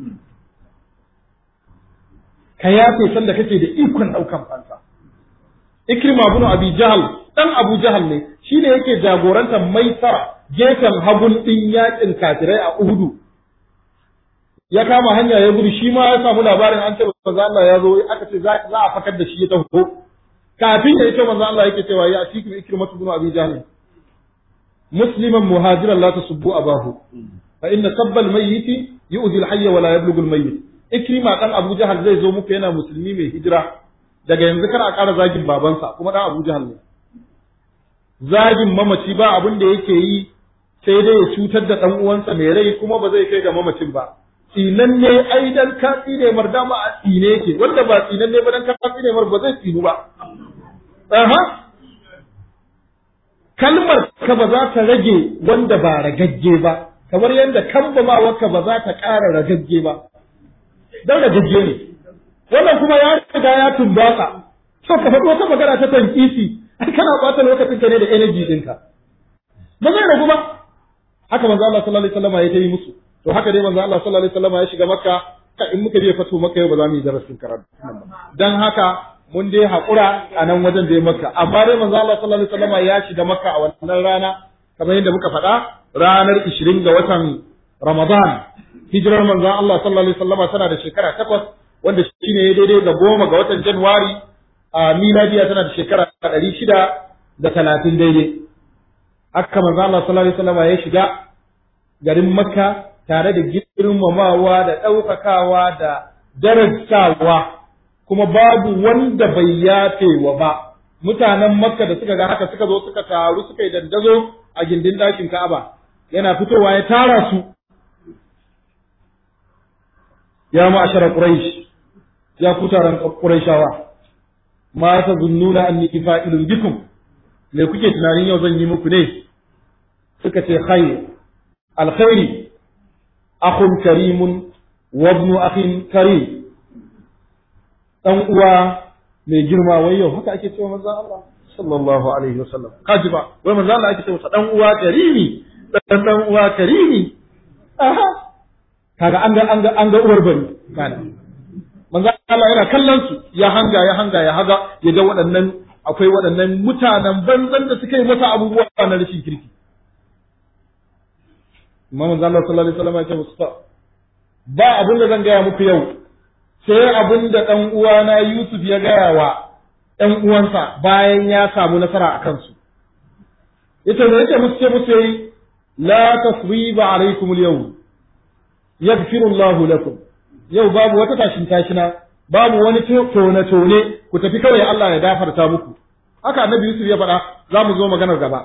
ka yafe sanda kake da ikon daukan fansa Ikrima ibn Abi Jahl dan Abu Jahl ne shine yake jagorantar Maisara gefen hagun din yakin kafirai a Uhudu ya kama hanya ya gudu shi ma ya samu labarin an ce manzo Allah ya zo aka ce za a fakar da shi ya taho kafin ya ce manzo Allah yake cewa ya fiku Ikrimatu ibn Abi Jahl musliman muhajiran la tasubbu abahu fa inna sabbal mayyit yu'zi al-hayy wa la yablughu al-mayyit Ikrima dan Abu Jahl zai zo muku yana musulmi mai hijira daga yanzu kar a ƙara zagin babansa kuma dan Abu Jahl ne zagin mamaci ba abin da yake yi sai dai ya cutar da dan uwansa mai rai kuma ba zai kai ga mamacin ba tsinan ne ai dan ka tsine mar dama a tsine yake wanda ba tsinan ne ba dan ka tsine mar ba zai tsinu ba aha kalmar ka ba za ta rage wanda ba ragagge ba kamar yadda kambamawarka ba za ta ƙara ragagge ba dan ragagge ne wannan kuma ya riga ya tumbatsa to ka faɗi wata magana ta tankisi ai kana ɓata lokacin ka ne da energy ɗinka ba zai ragu ba haka manzo Allah sallallahu alaihi wasallam ya yi musu to haka dai manzo Allah sallallahu alaihi wasallam ya shiga makka ka in muka je fatu makka yau ba za mu yi darasin karatu dan haka mun dai haƙura a nan wajen da ya makka amma dai manzo Allah sallallahu alaihi wasallam ya shiga makka a wannan rana kamar yadda muka faɗa ranar 20 ga watan Ramadan hijirar manzo Allah sallallahu alaihi wasallam tana da shekara takwas wanda shine ya daidai ga goma ga watan Januwari a miladiya tana da shekara ɗari shida da talatin daidai haka manzo Allah sallallahu alaihi wasallam ya shiga garin Makka tare da girmamawa da ɗaukakawa da darajawa kuma babu wanda bai yafewa ba mutanen Makka da suka ga haka suka zo suka taru suka yi dandazo a gindin ɗakin Ka'aba yana fitowa ya tara su ya ma'ashara Quraysh ya ku taron Qurayshawa ma tazunnuna anni fa'ilun bikum me kuke tunanin yau zan yi muku ne suka ce khair alkhairi akhun karimun wa ibnu akhin karim dan uwa mai girma wai yau haka ake cewa manzon Allah sallallahu alaihi wasallam kaji ba wai manzon Allah ake cewa dan uwa karimi dan dan uwa karimi aha kaga an ga an ga an ga uwar bari kana manzon Allah yana kallon su ya hanga ya hanga ya haga ya ga waɗannan akwai waɗannan mutanen banzan da suka yi masa abubuwa na rashin kirki Imam Allah sallallahu alaihi wasallam ya ce musu ba abin da zan gaya muku yau sai abin da ɗan uwana Yusuf ya gaya wa ɗan uwansa bayan ya samu nasara a kansu ita ne yake musu ce musu yi la tasriba alaikum al-yawm yaghfiru Allahu lakum yau babu wata tashin tashina babu wani tone tone ku tafi kawai Allah ya gafarta muku haka annabi Yusuf ya faɗa za mu zo maganar gaba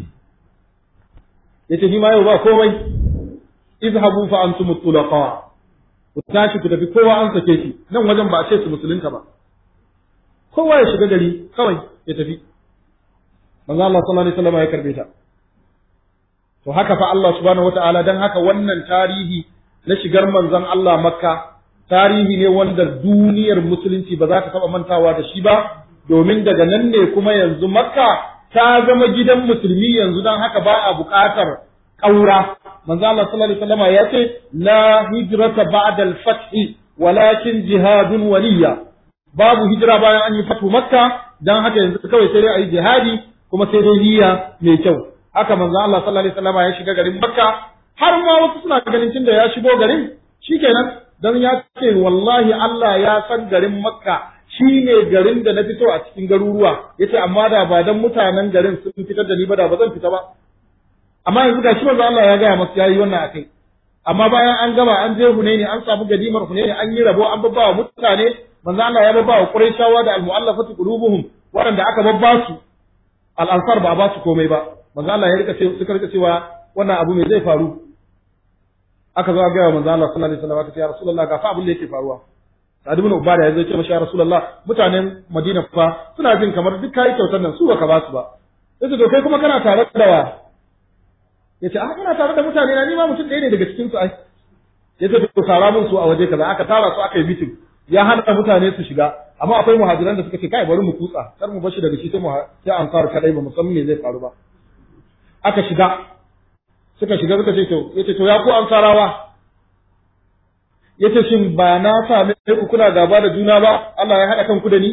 yace ni ma yau ba komai izhabu fa antum tulaqa ku tashi ku tafi kowa an sake shi nan wajen ba a ce su musulunta ba kowa ya shiga gari kawai ya tafi manzo Allah sallallahu alaihi wasallam ya karbe ta to haka fa Allah subhanahu wataala dan haka wannan tarihi na shigar manzon Allah Makka tarihi ne wanda duniyar musulunci ba za ta taba mantawa da shi ba domin daga nan ne kuma yanzu Makka ta zama gidan musulmi yanzu dan haka ba a buƙatar ƙaura manzo Allah sallallahu alaihi wasallam ya ce la hijrata ba'da al-fath walakin jihadun waliya babu hijira bayan an yi fatu makka dan haka yanzu kawai sai dai ayi jihadi kuma sai dai niyya mai kyau haka manzo Allah sallallahu alaihi wasallam ya shiga garin makka har ma wasu suna ganin tunda ya shigo garin shikenan dan ya ce wallahi Allah ya san garin makka shine garin da na fito a cikin garuruwa yace amma da ba dan mutanen garin sun fitar da ni ba da ba zan fita ba amma yanzu ga shi manzo Allah ya gaya masa yayi wannan akai amma bayan an gama an je Hunaini an samu gadimar Hunaini an yi rabo an babba wa mutane manzo Allah ya babba wa Quraishawa da al-mu'allafati qulubuhum waɗanda aka babba su al-ansar ba ba su komai ba manzo Allah ya rika ce suka rika cewa wannan abu me zai faru aka zo ga manzo Allah sallallahu alaihi wasallam aka ce ya Rasulullah ga fa abin da yake faruwa Sa'ad ibn Ubada ya zo ce masa ya Rasulullah mutanen Madina fa suna jin kamar duk kai kyautar nan su baka ba su ba yace to kai kuma kana tare da wa yace a ina tare da mutane na ni ma mutum ɗaya ne daga cikin su ai yace to tara mun su a waje kaza aka tara su aka yi meeting ya hana mutane su shiga amma akwai muhajiran da suka ce kai bari mu kutsa kar mu bashi daga shi sai mu sai ansar kadai ba musamman me zai faru ba aka shiga suka shiga suka ce to yace to ya ku ansarawa yace shin ba na same ku kuna gaba da juna ba Allah ya haɗa kanku da ni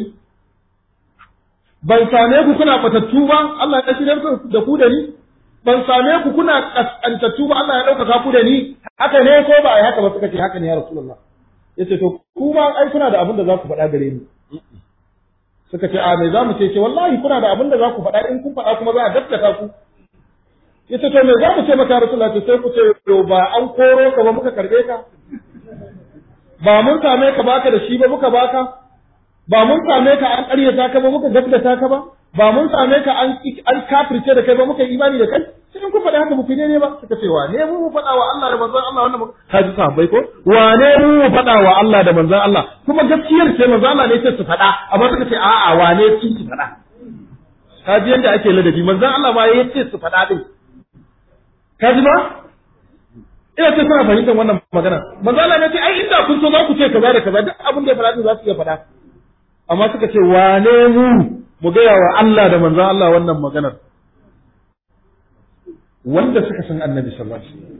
ban same ku kuna batattu ba Allah ya shirya da ku da ni ban same ku kuna kaskantattu ba Allah ya ɗaukaka ku da ni haka ne ko ba a haka ba suka ce haka ne ya Rasulullah yace to ku ma ai kuna da abin da za ku faɗa gare ni suka ce a me za mu ce ce wallahi kuna da abin da za ku faɗa in kun faɗa kuma za a gaskata ku yace to me za mu ce maka Rasulullah ce sai ku ce to ba an koro ka ba muka karbe ka ba mun same ka baka da shi ba muka baka ba mun same ka an ƙaryata ka ba muka gaskata ka ba ba mun same ka an an kafirce da kai ba muka imani da kai sai in kun faɗa haka muku ne ba suka ce wa ne mu mu faɗa wa Allah da manzon Allah wannan ka ji sahabbai ko wa ne mu mu faɗa wa Allah da manzon Allah kuma gaskiyar ce manzon Allah ne ce su faɗa amma suka ce a'a wa ne su su faɗa ka ji yadda ake ladabi manzon Allah ma ya ce su faɗa din ka ji ba ina ce suna fahimtar wannan magana manzon Allah ne ce ai inda kun so za ku ce kaza da kaza duk abin da ya faɗa din za su iya faɗa amma suka ce wane mu mu gaya wa Allah da manzon Allah wannan maganar wanda suka san annabi sallallahu alaihi wasallam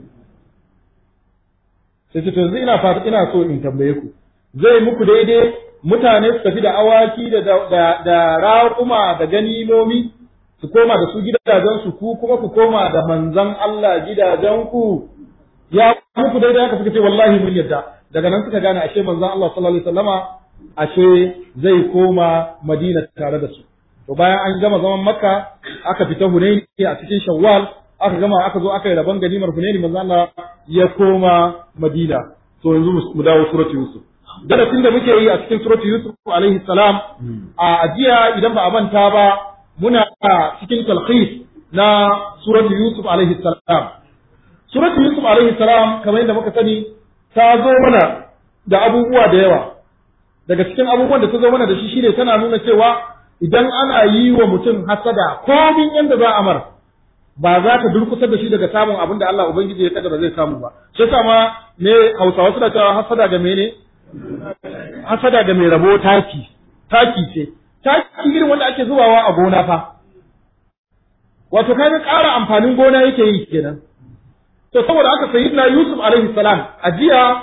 sai ce to yanzu ina fata ina so in tambaye ku zai muku daidai mutane su tafi da awaki da da da raƙuma da ganimomi su koma da su gidajen su ku kuma ku koma da manzon Allah gidajen ku ya muku daidai haka suka ce wallahi mun yadda daga nan suka gane ashe manzon Allah sallallahu alaihi wasallama ashe zai koma Madina tare da su to bayan an gama zaman Makka aka fita Hunaini a cikin Shawwal aka gama aka zo aka yi rabon ganimar Hunaini manzo Allah ya koma Madina to yanzu mu dawo surati Yusuf darasin da muke yi a cikin surati Yusuf alaihi salam a ajiya idan ba a manta ba muna cikin talqis na surati Yusuf alaihi salam surati Yusuf alaihi salam kamar yadda muka sani ta zo mana da abubuwa da yawa daga cikin abubuwan da ta zo mana da shi shine tana nuna cewa idan ana yi wa mutum hasada komin yanda za a mar ba za ta durkusar da shi daga samun abin da Allah Ubangiji ya kaddara zai samu ba shi yasa ma ne Hausawa suna cewa hasada ga mene hasada ga mai rabo taki taki ce taki irin wanda ake zubawa a gona fa wato kaga ƙara amfanin gona yake yi kenan to saboda haka sayyidina Yusuf alaihi salam a jiya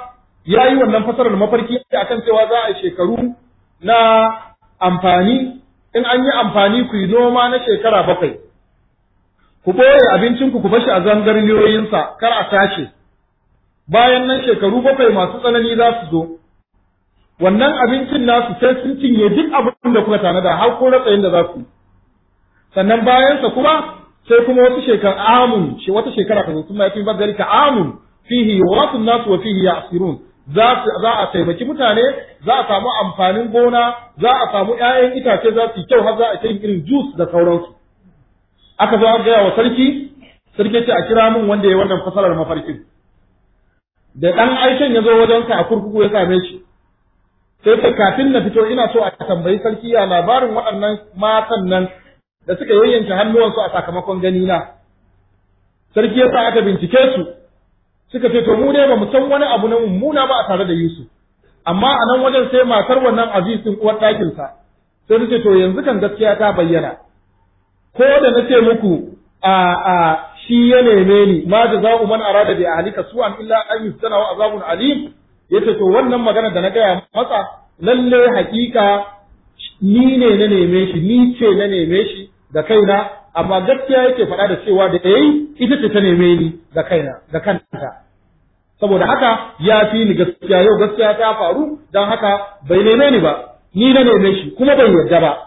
ya yi wannan fasarar mafarki akan cewa za a shekaru na amfani in an yi amfani ku yi noma na shekara bakwai ku ɓoye abincinku ku bashi a zangarniyoyinsa kar a tace bayan nan shekaru bakwai masu tsanani za su zo wannan abincin nasu sai sun cinye duk abin da kuka tanada har ko ratsayin da za su sannan bayansa kuma sai kuma wata shekara amun shi wata shekara ta sun mai ba zalika amun fihi yuwasu nasu wa fihi ya'sirun za za a taimaki mutane za a samu amfanin gona za a samu ƴaƴan itace za su yi kyau har za a yin irin juice da sauransu aka zo aka gaya wa sarki sarki ce a kira min wanda ya wannan fasalar mafarkin da ɗan aikin ya zo wajensa a kurkuku ya same shi sai ta kafin na fito ina so a tambayi sarki ya labarin waɗannan matan nan da suka yayyanke hannuwansu a sakamakon gani na sarki ya sa aka bincike su suka ce to mu dai ba mu san wani abu na mummuna ba a tare da Yusuf amma a nan wajen sai matar wannan Aziz din uwar ɗakin sa sai ta ce to yanzu kan gaskiya ta bayyana ko da na ce muku a a shi ya neme ni ma jaza'u man arada bi ahlika su'an illa an yustana wa azabun alim yace to wannan magana da na gaya masa lalle hakika ni ne na neme shi ni ce na neme shi da kaina amma gaskiya yake faɗa da cewa da yayi ita ce ta neme ni da kaina da kanta saboda haka ya fi ni gaskiya yau gaskiya ta faru don haka bai neme ni ba ni na neme shi kuma bai yarda ba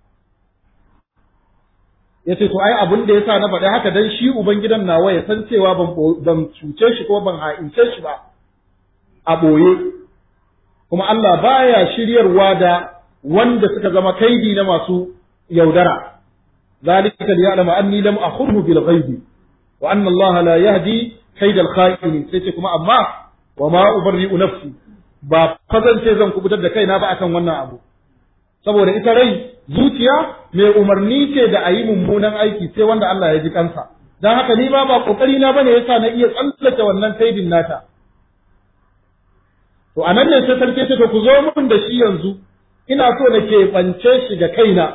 ya ce to ai abin da yasa na faɗi haka dan shi ubangidan nawa ya san cewa ban ban cuce shi ko ban ha'ince shi ba a ɓoye kuma Allah baya shiryarwa da wanda suka zama kaidi na masu yaudara ذلك ليعلم أني لم أخره بالغيب وأن الله لا يهدي كيد الخائن sai kuma amma wa ma ubarri'u nafsi ba fazance zan kubutar da kaina ba akan wannan abu saboda ita rai zuciya mai umarni ce da ayi mummunan aiki sai wanda Allah ya ji kansa dan haka ni ma ba kokari na bane yasa na iya tsallake wannan kaidin nata to anan ne sai sarki ce to ku zo mun da shi yanzu ina so na keɓance shi ga kaina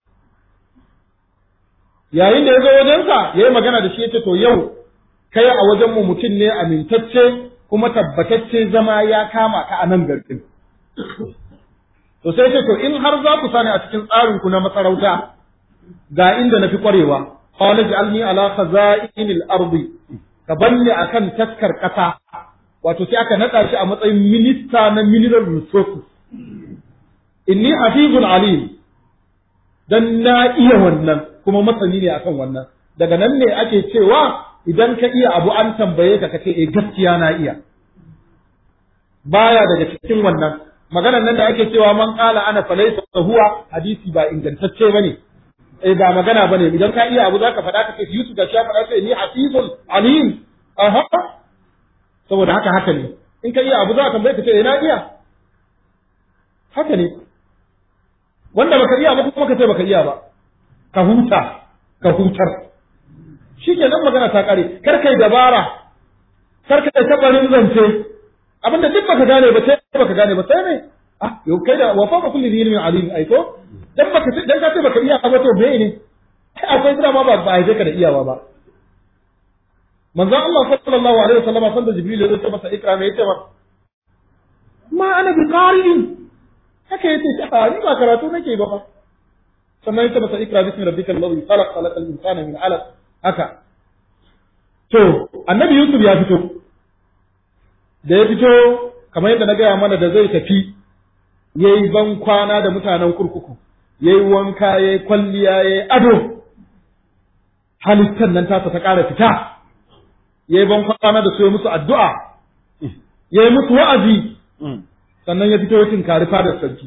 yayin da ya zo wajensa ya yi magana da shi ya ce to yau kai a wajenmu mutum ne amintacce kuma tabbatacce zama ya kama ka a nan garkin. To sai ce to in har za ku sani a cikin tsarinku na masarauta ga inda na fi ƙwarewa, qala ja'alni ala khaza'inil ardi ka banni akan taskar ƙasa wato sai aka naɗa shi a matsayin minista na mineral resources inni hafizul alim dan na iya wannan kuma masani ne akan wannan daga nan ne ake cewa idan ka iya abu an tambaye ka kace eh gaskiya na iya baya daga cikin wannan maganar nan da ake cewa man qala ana falaysa huwa hadisi ba ingantacce bane eh ba magana bane idan ka iya abu zaka faɗa ka ce Yusuf da shi ya faɗa sai ni hafizul alim aha saboda haka haka ne in ka iya abu za ka tambaye ka ce eh na iya haka ne wanda baka iya ba kuma ka ce baka iya ba ka huta ka hutar shi ke nan magana ta kare kar kai dabara kar kai tabarin zance abinda duk baka gane ba sai baka gane ba sai ne ah yau kai da wa fawqa kulli ilmin alim ai ko dan baka dan ka ce baka iya ba to me ne akwai sira ma ba ba ai ka da iyawa ba manzo Allah sallallahu alaihi wasallam sanda jibril ya zo masa ikra me yace ba ma ana bi qari'in haka yace a ni ba karatu nake ba fa sannan ita masa ikra bismi rabbikal ladhi khalaq khalaqal insana min 'alaq haka to annabi yusuf ya fito da ya fito kamar yadda na gaya mana da zai tafi yayi ban kwana da mutanen kurkuku yayi wanka yayi kwalliya yayi ado halittar nan tasa ta ƙara fita yayi ban kwana da su musu addu'a yayi musu wa'azi sannan ya fito ya tinkari fadar sarki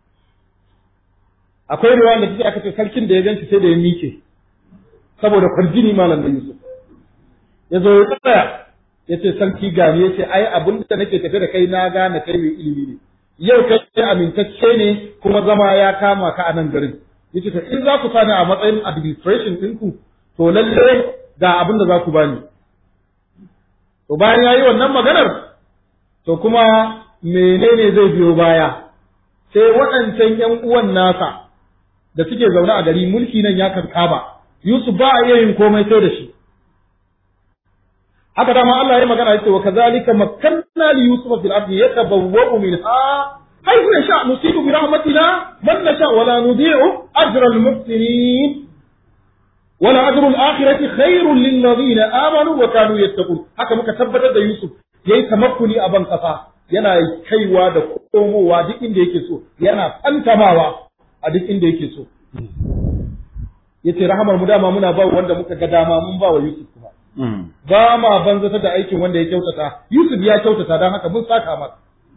akwai ruwa da take aka ce sarkin da ya ganci sai da ya mike saboda kwarjini malam da Yusuf ya zo ya tsaya ya ce sarki gani ya ce ai abin da nake tafe da kai na gane kai mai ilimi ne yau kai amintacce ne kuma zama ya kama ka a nan garin ya ce in za ku sani a matsayin administration ɗinku to lalle ga abin da za ku bani to bayan ya yi wannan maganar to kuma menene zai biyo baya sai waɗancan ‘yan uwan nasa da suke zaune a gari mulki nan ya karkaba Yusuf ba a iya yin komai sai da shi haka dama Allah ya magana yace wa kazalika makkanna li yusufa fil ardi yatabawwa'u minha haythu yasha nusibu bi rahmatina man nasha wa la nudhi'u ajra al muhsinin wala ajru al akhirati khairun lil ladina amanu wa kanu yattaqun haka muka tabbatar da Yusuf yayi tamakkuni a ban kasa yana kaiwa da komowa duk inda yake so yana fantamawa a duk inda yake so yace rahamar mu dama muna ba wanda muka ga dama mun ba wa Yusuf kuma ba ma banzata da aikin wanda ya kyautata Yusuf ya kyautata dan haka mun saka masa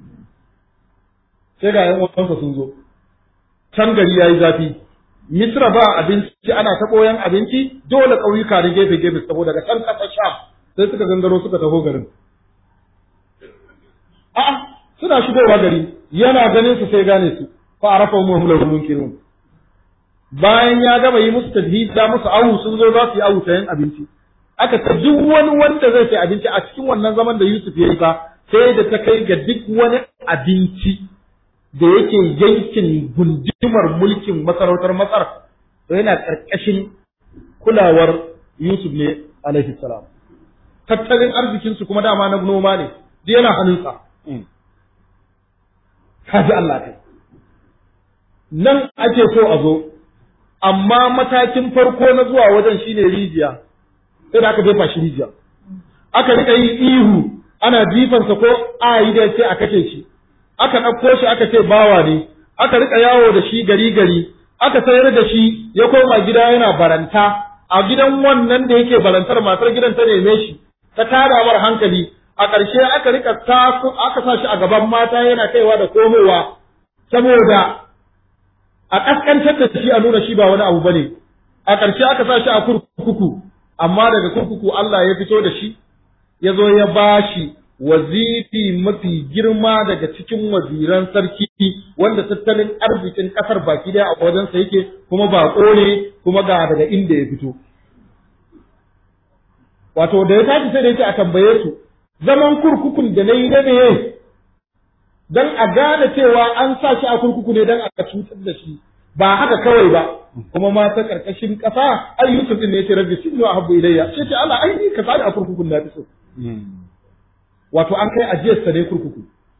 sai ga yan uwansa sun zo can gari yayi zafi Misra ba abinci ana ta koyan abinci dole ƙauyuka da gefe gefe saboda daga can ƙasar Sham sai suka gangaro suka taho garin a'a suna shigowa gari yana ganin su sai gane su fa arafa mu hum lahu munkirun bayan ya gama yi musu tadhid da musu awu sun zo za su yi awu sayan abinci aka ta duk wani wanda zai sai abinci a cikin wannan zaman da Yusuf ya yi fa sai da ta kai ga duk wani abinci da yake yankin gundumar mulkin masarautar Masar to yana karkashin kulawar Yusuf ne alaihi salam tattalin arzikin su kuma dama na noma ne duk yana hannunsa kaji Allah kai nan ake so a zo amma matakin farko na zuwa wajen shine rijiya sai da aka jefa shi rijiya aka rika yin ihu ana jifansa ko a yi da ce a kashe shi aka ɗauko shi aka ce bawa ne aka rika yawo da shi gari gari aka sayar da shi ya koma gida yana baranta a gidan wannan da yake barantar matar gidan ta neme shi ta tada mar hankali a ƙarshe aka rika taso aka sa shi a gaban mata yana kaiwa da komowa saboda a ƙasƙantar da shi a nuna shi ba wani abu bane a ƙarshe aka sa shi a kurkuku amma daga kurkuku Allah ya fito da shi ya zo ya bashi waziri mafi girma daga cikin waziran sarki wanda tattalin arzikin ƙasar baki daya a wajensa yake kuma ba ne kuma ga daga inda ya fito wato da ya tashi sai da yake a tambaye su zaman kurkukun da na yi na ne don a gane cewa an sa shi a kurkuku ne don a cutar da shi ba haka kawai ba kuma ma ta karkashin kasa ai Yusuf din ne yace rabbi sinu ahabbu ilayya sai ce Allah ai ni ka sani a kurkukun na so wato an kai ajiyar sa ne kurkuku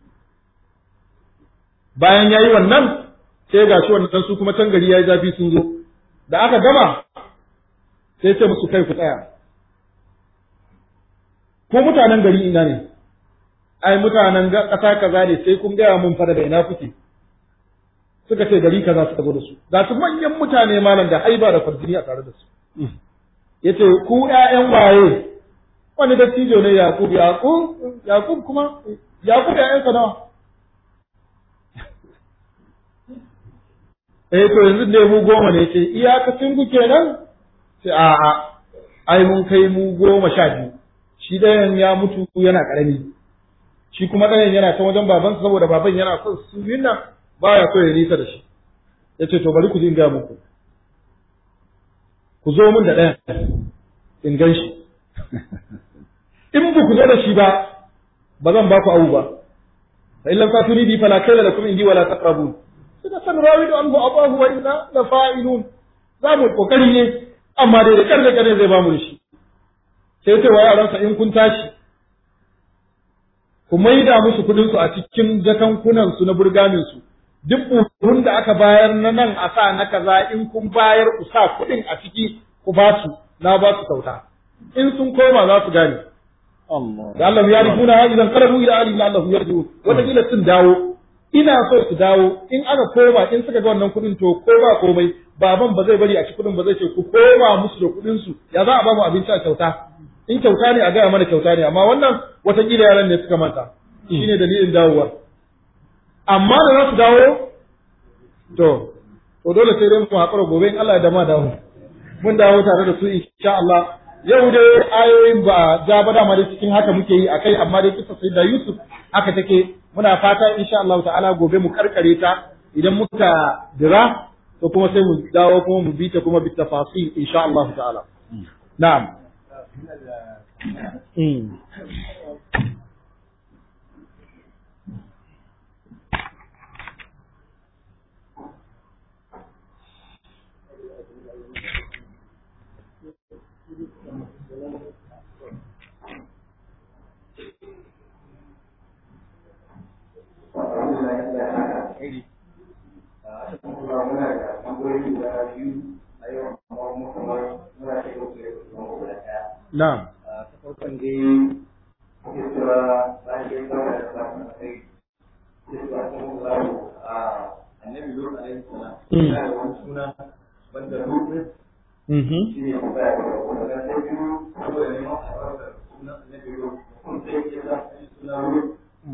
bayan yayi wannan sai ga shi wannan su kuma can gari yayi zafi sun zo da aka gama sai ce musu kai ku tsaya ko mutanen gari ina ne ai mutanen ƙasa kaza ne sai kun gaya mun fara da ina kuke suka ce gari kaza suka zo da su ga su manyan mutane malam da haiba da farjini a tare da su yace ku ƴaƴan waye wani dattijo ne Yakub Yakub Yakub kuma Yakub ƴaƴansa nawa eh to yanzu ne mu goma ne ce iyakacin ku kenan sai a a ai mun kai mu goma sha biyu shi ɗayan ya mutu yana ƙarami shi kuma ɗayan yana ta wajen babansa saboda baban yana son su nan baya so ya nisa da shi ya ce to bari ku in ga muku ku zo min da ɗayan in gan shi in ba ku zo da shi ba ba zan ba ku abu ba fa illam fatuni bi fala kayla lakum indi wala taqrabun sai san rawidu anhu abahu wa inna la fa'ilun za mu kokari ne amma dai da karne karne zai ba mu da shi sai ce wa yaransa in kun tashi ku maida musu kuɗin su a cikin jakankunan su na burgamin su duk buhun da aka bayar na nan a sa na kaza in kun bayar ku sa kuɗin a ciki ku ba su na ba su kyauta in sun koma za su gane da Allah ya rikuna ha idan qarabu ila ali la Allah yarju wata kila sun dawo ina so su dawo in aka koma in suka ga wannan kuɗin to ko ba komai baban ba zai bari a ci kuɗin ba zai ce ku koma musu da kuɗin su ya za a ba mu abinci a kyauta in kyauta ne a gaya mana kyauta ne amma wannan watakila yaran ne suka manta shine dalilin dawowar amma da za su dawo to to dole sai dai mu haƙura gobe in Allah ya dama dawo mun dawo tare da su insha Allah yau dai ayoyin ba ja ba dama dai cikin haka muke yi akai amma dai kisa sai da Yusuf haka take muna fata insha Allah ta'ala gobe mu karkare ta idan muka dira to kuma sai mu dawo kuma mu bi ta kuma bi tafasil insha Allah ta'ala na'am alheri muna da tambayoyi guda biyu a yau amma mu kamar muna da yau da kuma guda ɗaya. na'am Ta farkon dai ya tura bayan dai kawai da samun kai ya tura sun zaru a annabi Lut alaihi salam. Mm. Yana da wani suna wanda Lut ɗin mhm shi ne kuma ya ga wanda na sai biyu saboda neman albarkar sunan annabi Lut. Kun sai ya sa suna Lut.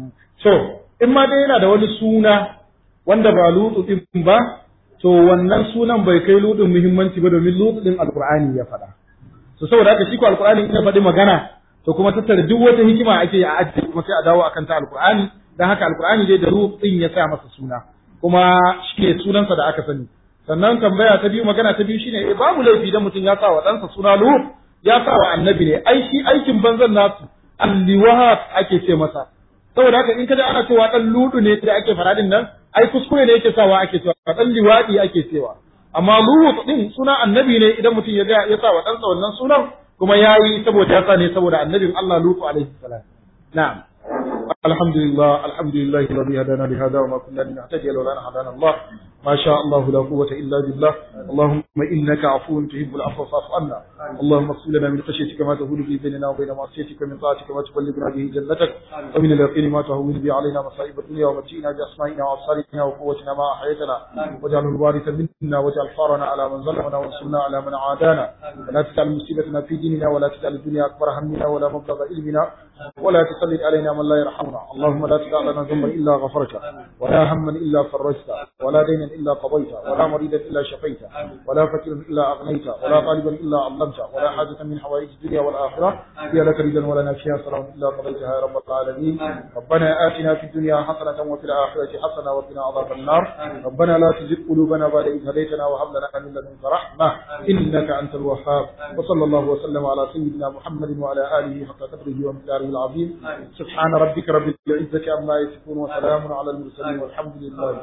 so in ma dai yana da wani suna wanda ba lutu din ba to wannan sunan bai kai lutun muhimmanci ba domin lutu din alqur'ani ya faɗa so saboda haka shi ko alqur'ani in ya faɗi magana to kuma tattara duk wata hikima ake yi a ajiye kuma sai a dawo akan ta alqur'ani dan haka alqur'ani dai da lutu din ya sa masa suna kuma shi ne sunansa da aka sani sannan tambaya ta biyu magana ta biyu shine eh babu laifi dan mutum ya sa wa ɗansa suna lut ya sa wa annabi ne ai shi aikin banzan nasu alliwahat ake ce masa saboda haka in kaji ana cewa dan ludu ne da ake faradin nan ai kuskure ne yake sawa ake cewa dan liwadi ake cewa amma lut din suna annabi ne idan mutum ya ga ya sa wa ɗansa wannan sunan kuma yayi saboda ya sa ne saboda annabin Allah lutu alaihi salam na'am الحمد لله الحمد لله الذي هدانا لهذا وما كنا لنهتدي لولا ان هدانا الله ما شاء الله لا قوة إلا بالله اللهم إنك عفو تحب العفو فاعف عنا اللهم اغفر لنا من خشيتك ما تهول به بيننا وبين معصيتك من طاعتك ما تبلغنا به جنتك ومن اليقين ما تهون به علينا مصائب الدنيا ومتعنا بأسمائنا وأبصارنا وقوتنا ما أحييتنا واجعله الوارث منا واجعل ثارنا على من ظلمنا وانصرنا على من عادانا ولا تجعل مصيبتنا في ديننا ولا تجعل الدنيا أكبر همنا ولا مبلغ علمنا ولا تسلط علينا من لا يرحمنا اللهم لا تدع لنا ذنبا الا غفرته ولا هما الا فرجته ولا دينا الا قضيته ولا مريدا الا شفيته ولا فقيرا الا اغنيته ولا طالبا الا علمته ولا حاجه من حوائج الدنيا والاخره هي لك ردا ولنا فيها سلام الا قضيتها يا رب العالمين ربنا اتنا في الدنيا حسنه وفي الاخره حسنه وقنا عذاب النار ربنا لا تزغ قلوبنا بعد اذ هديتنا وهب لنا من لدنك رحمه انك انت الوهاب وصلى الله وسلم على سيدنا محمد وعلى اله حق قدره ومقداره العظيم سبحان ربك رب العزة عما يصفون وسلام على المرسلين والحمد لله رب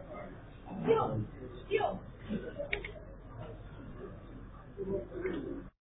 العالمين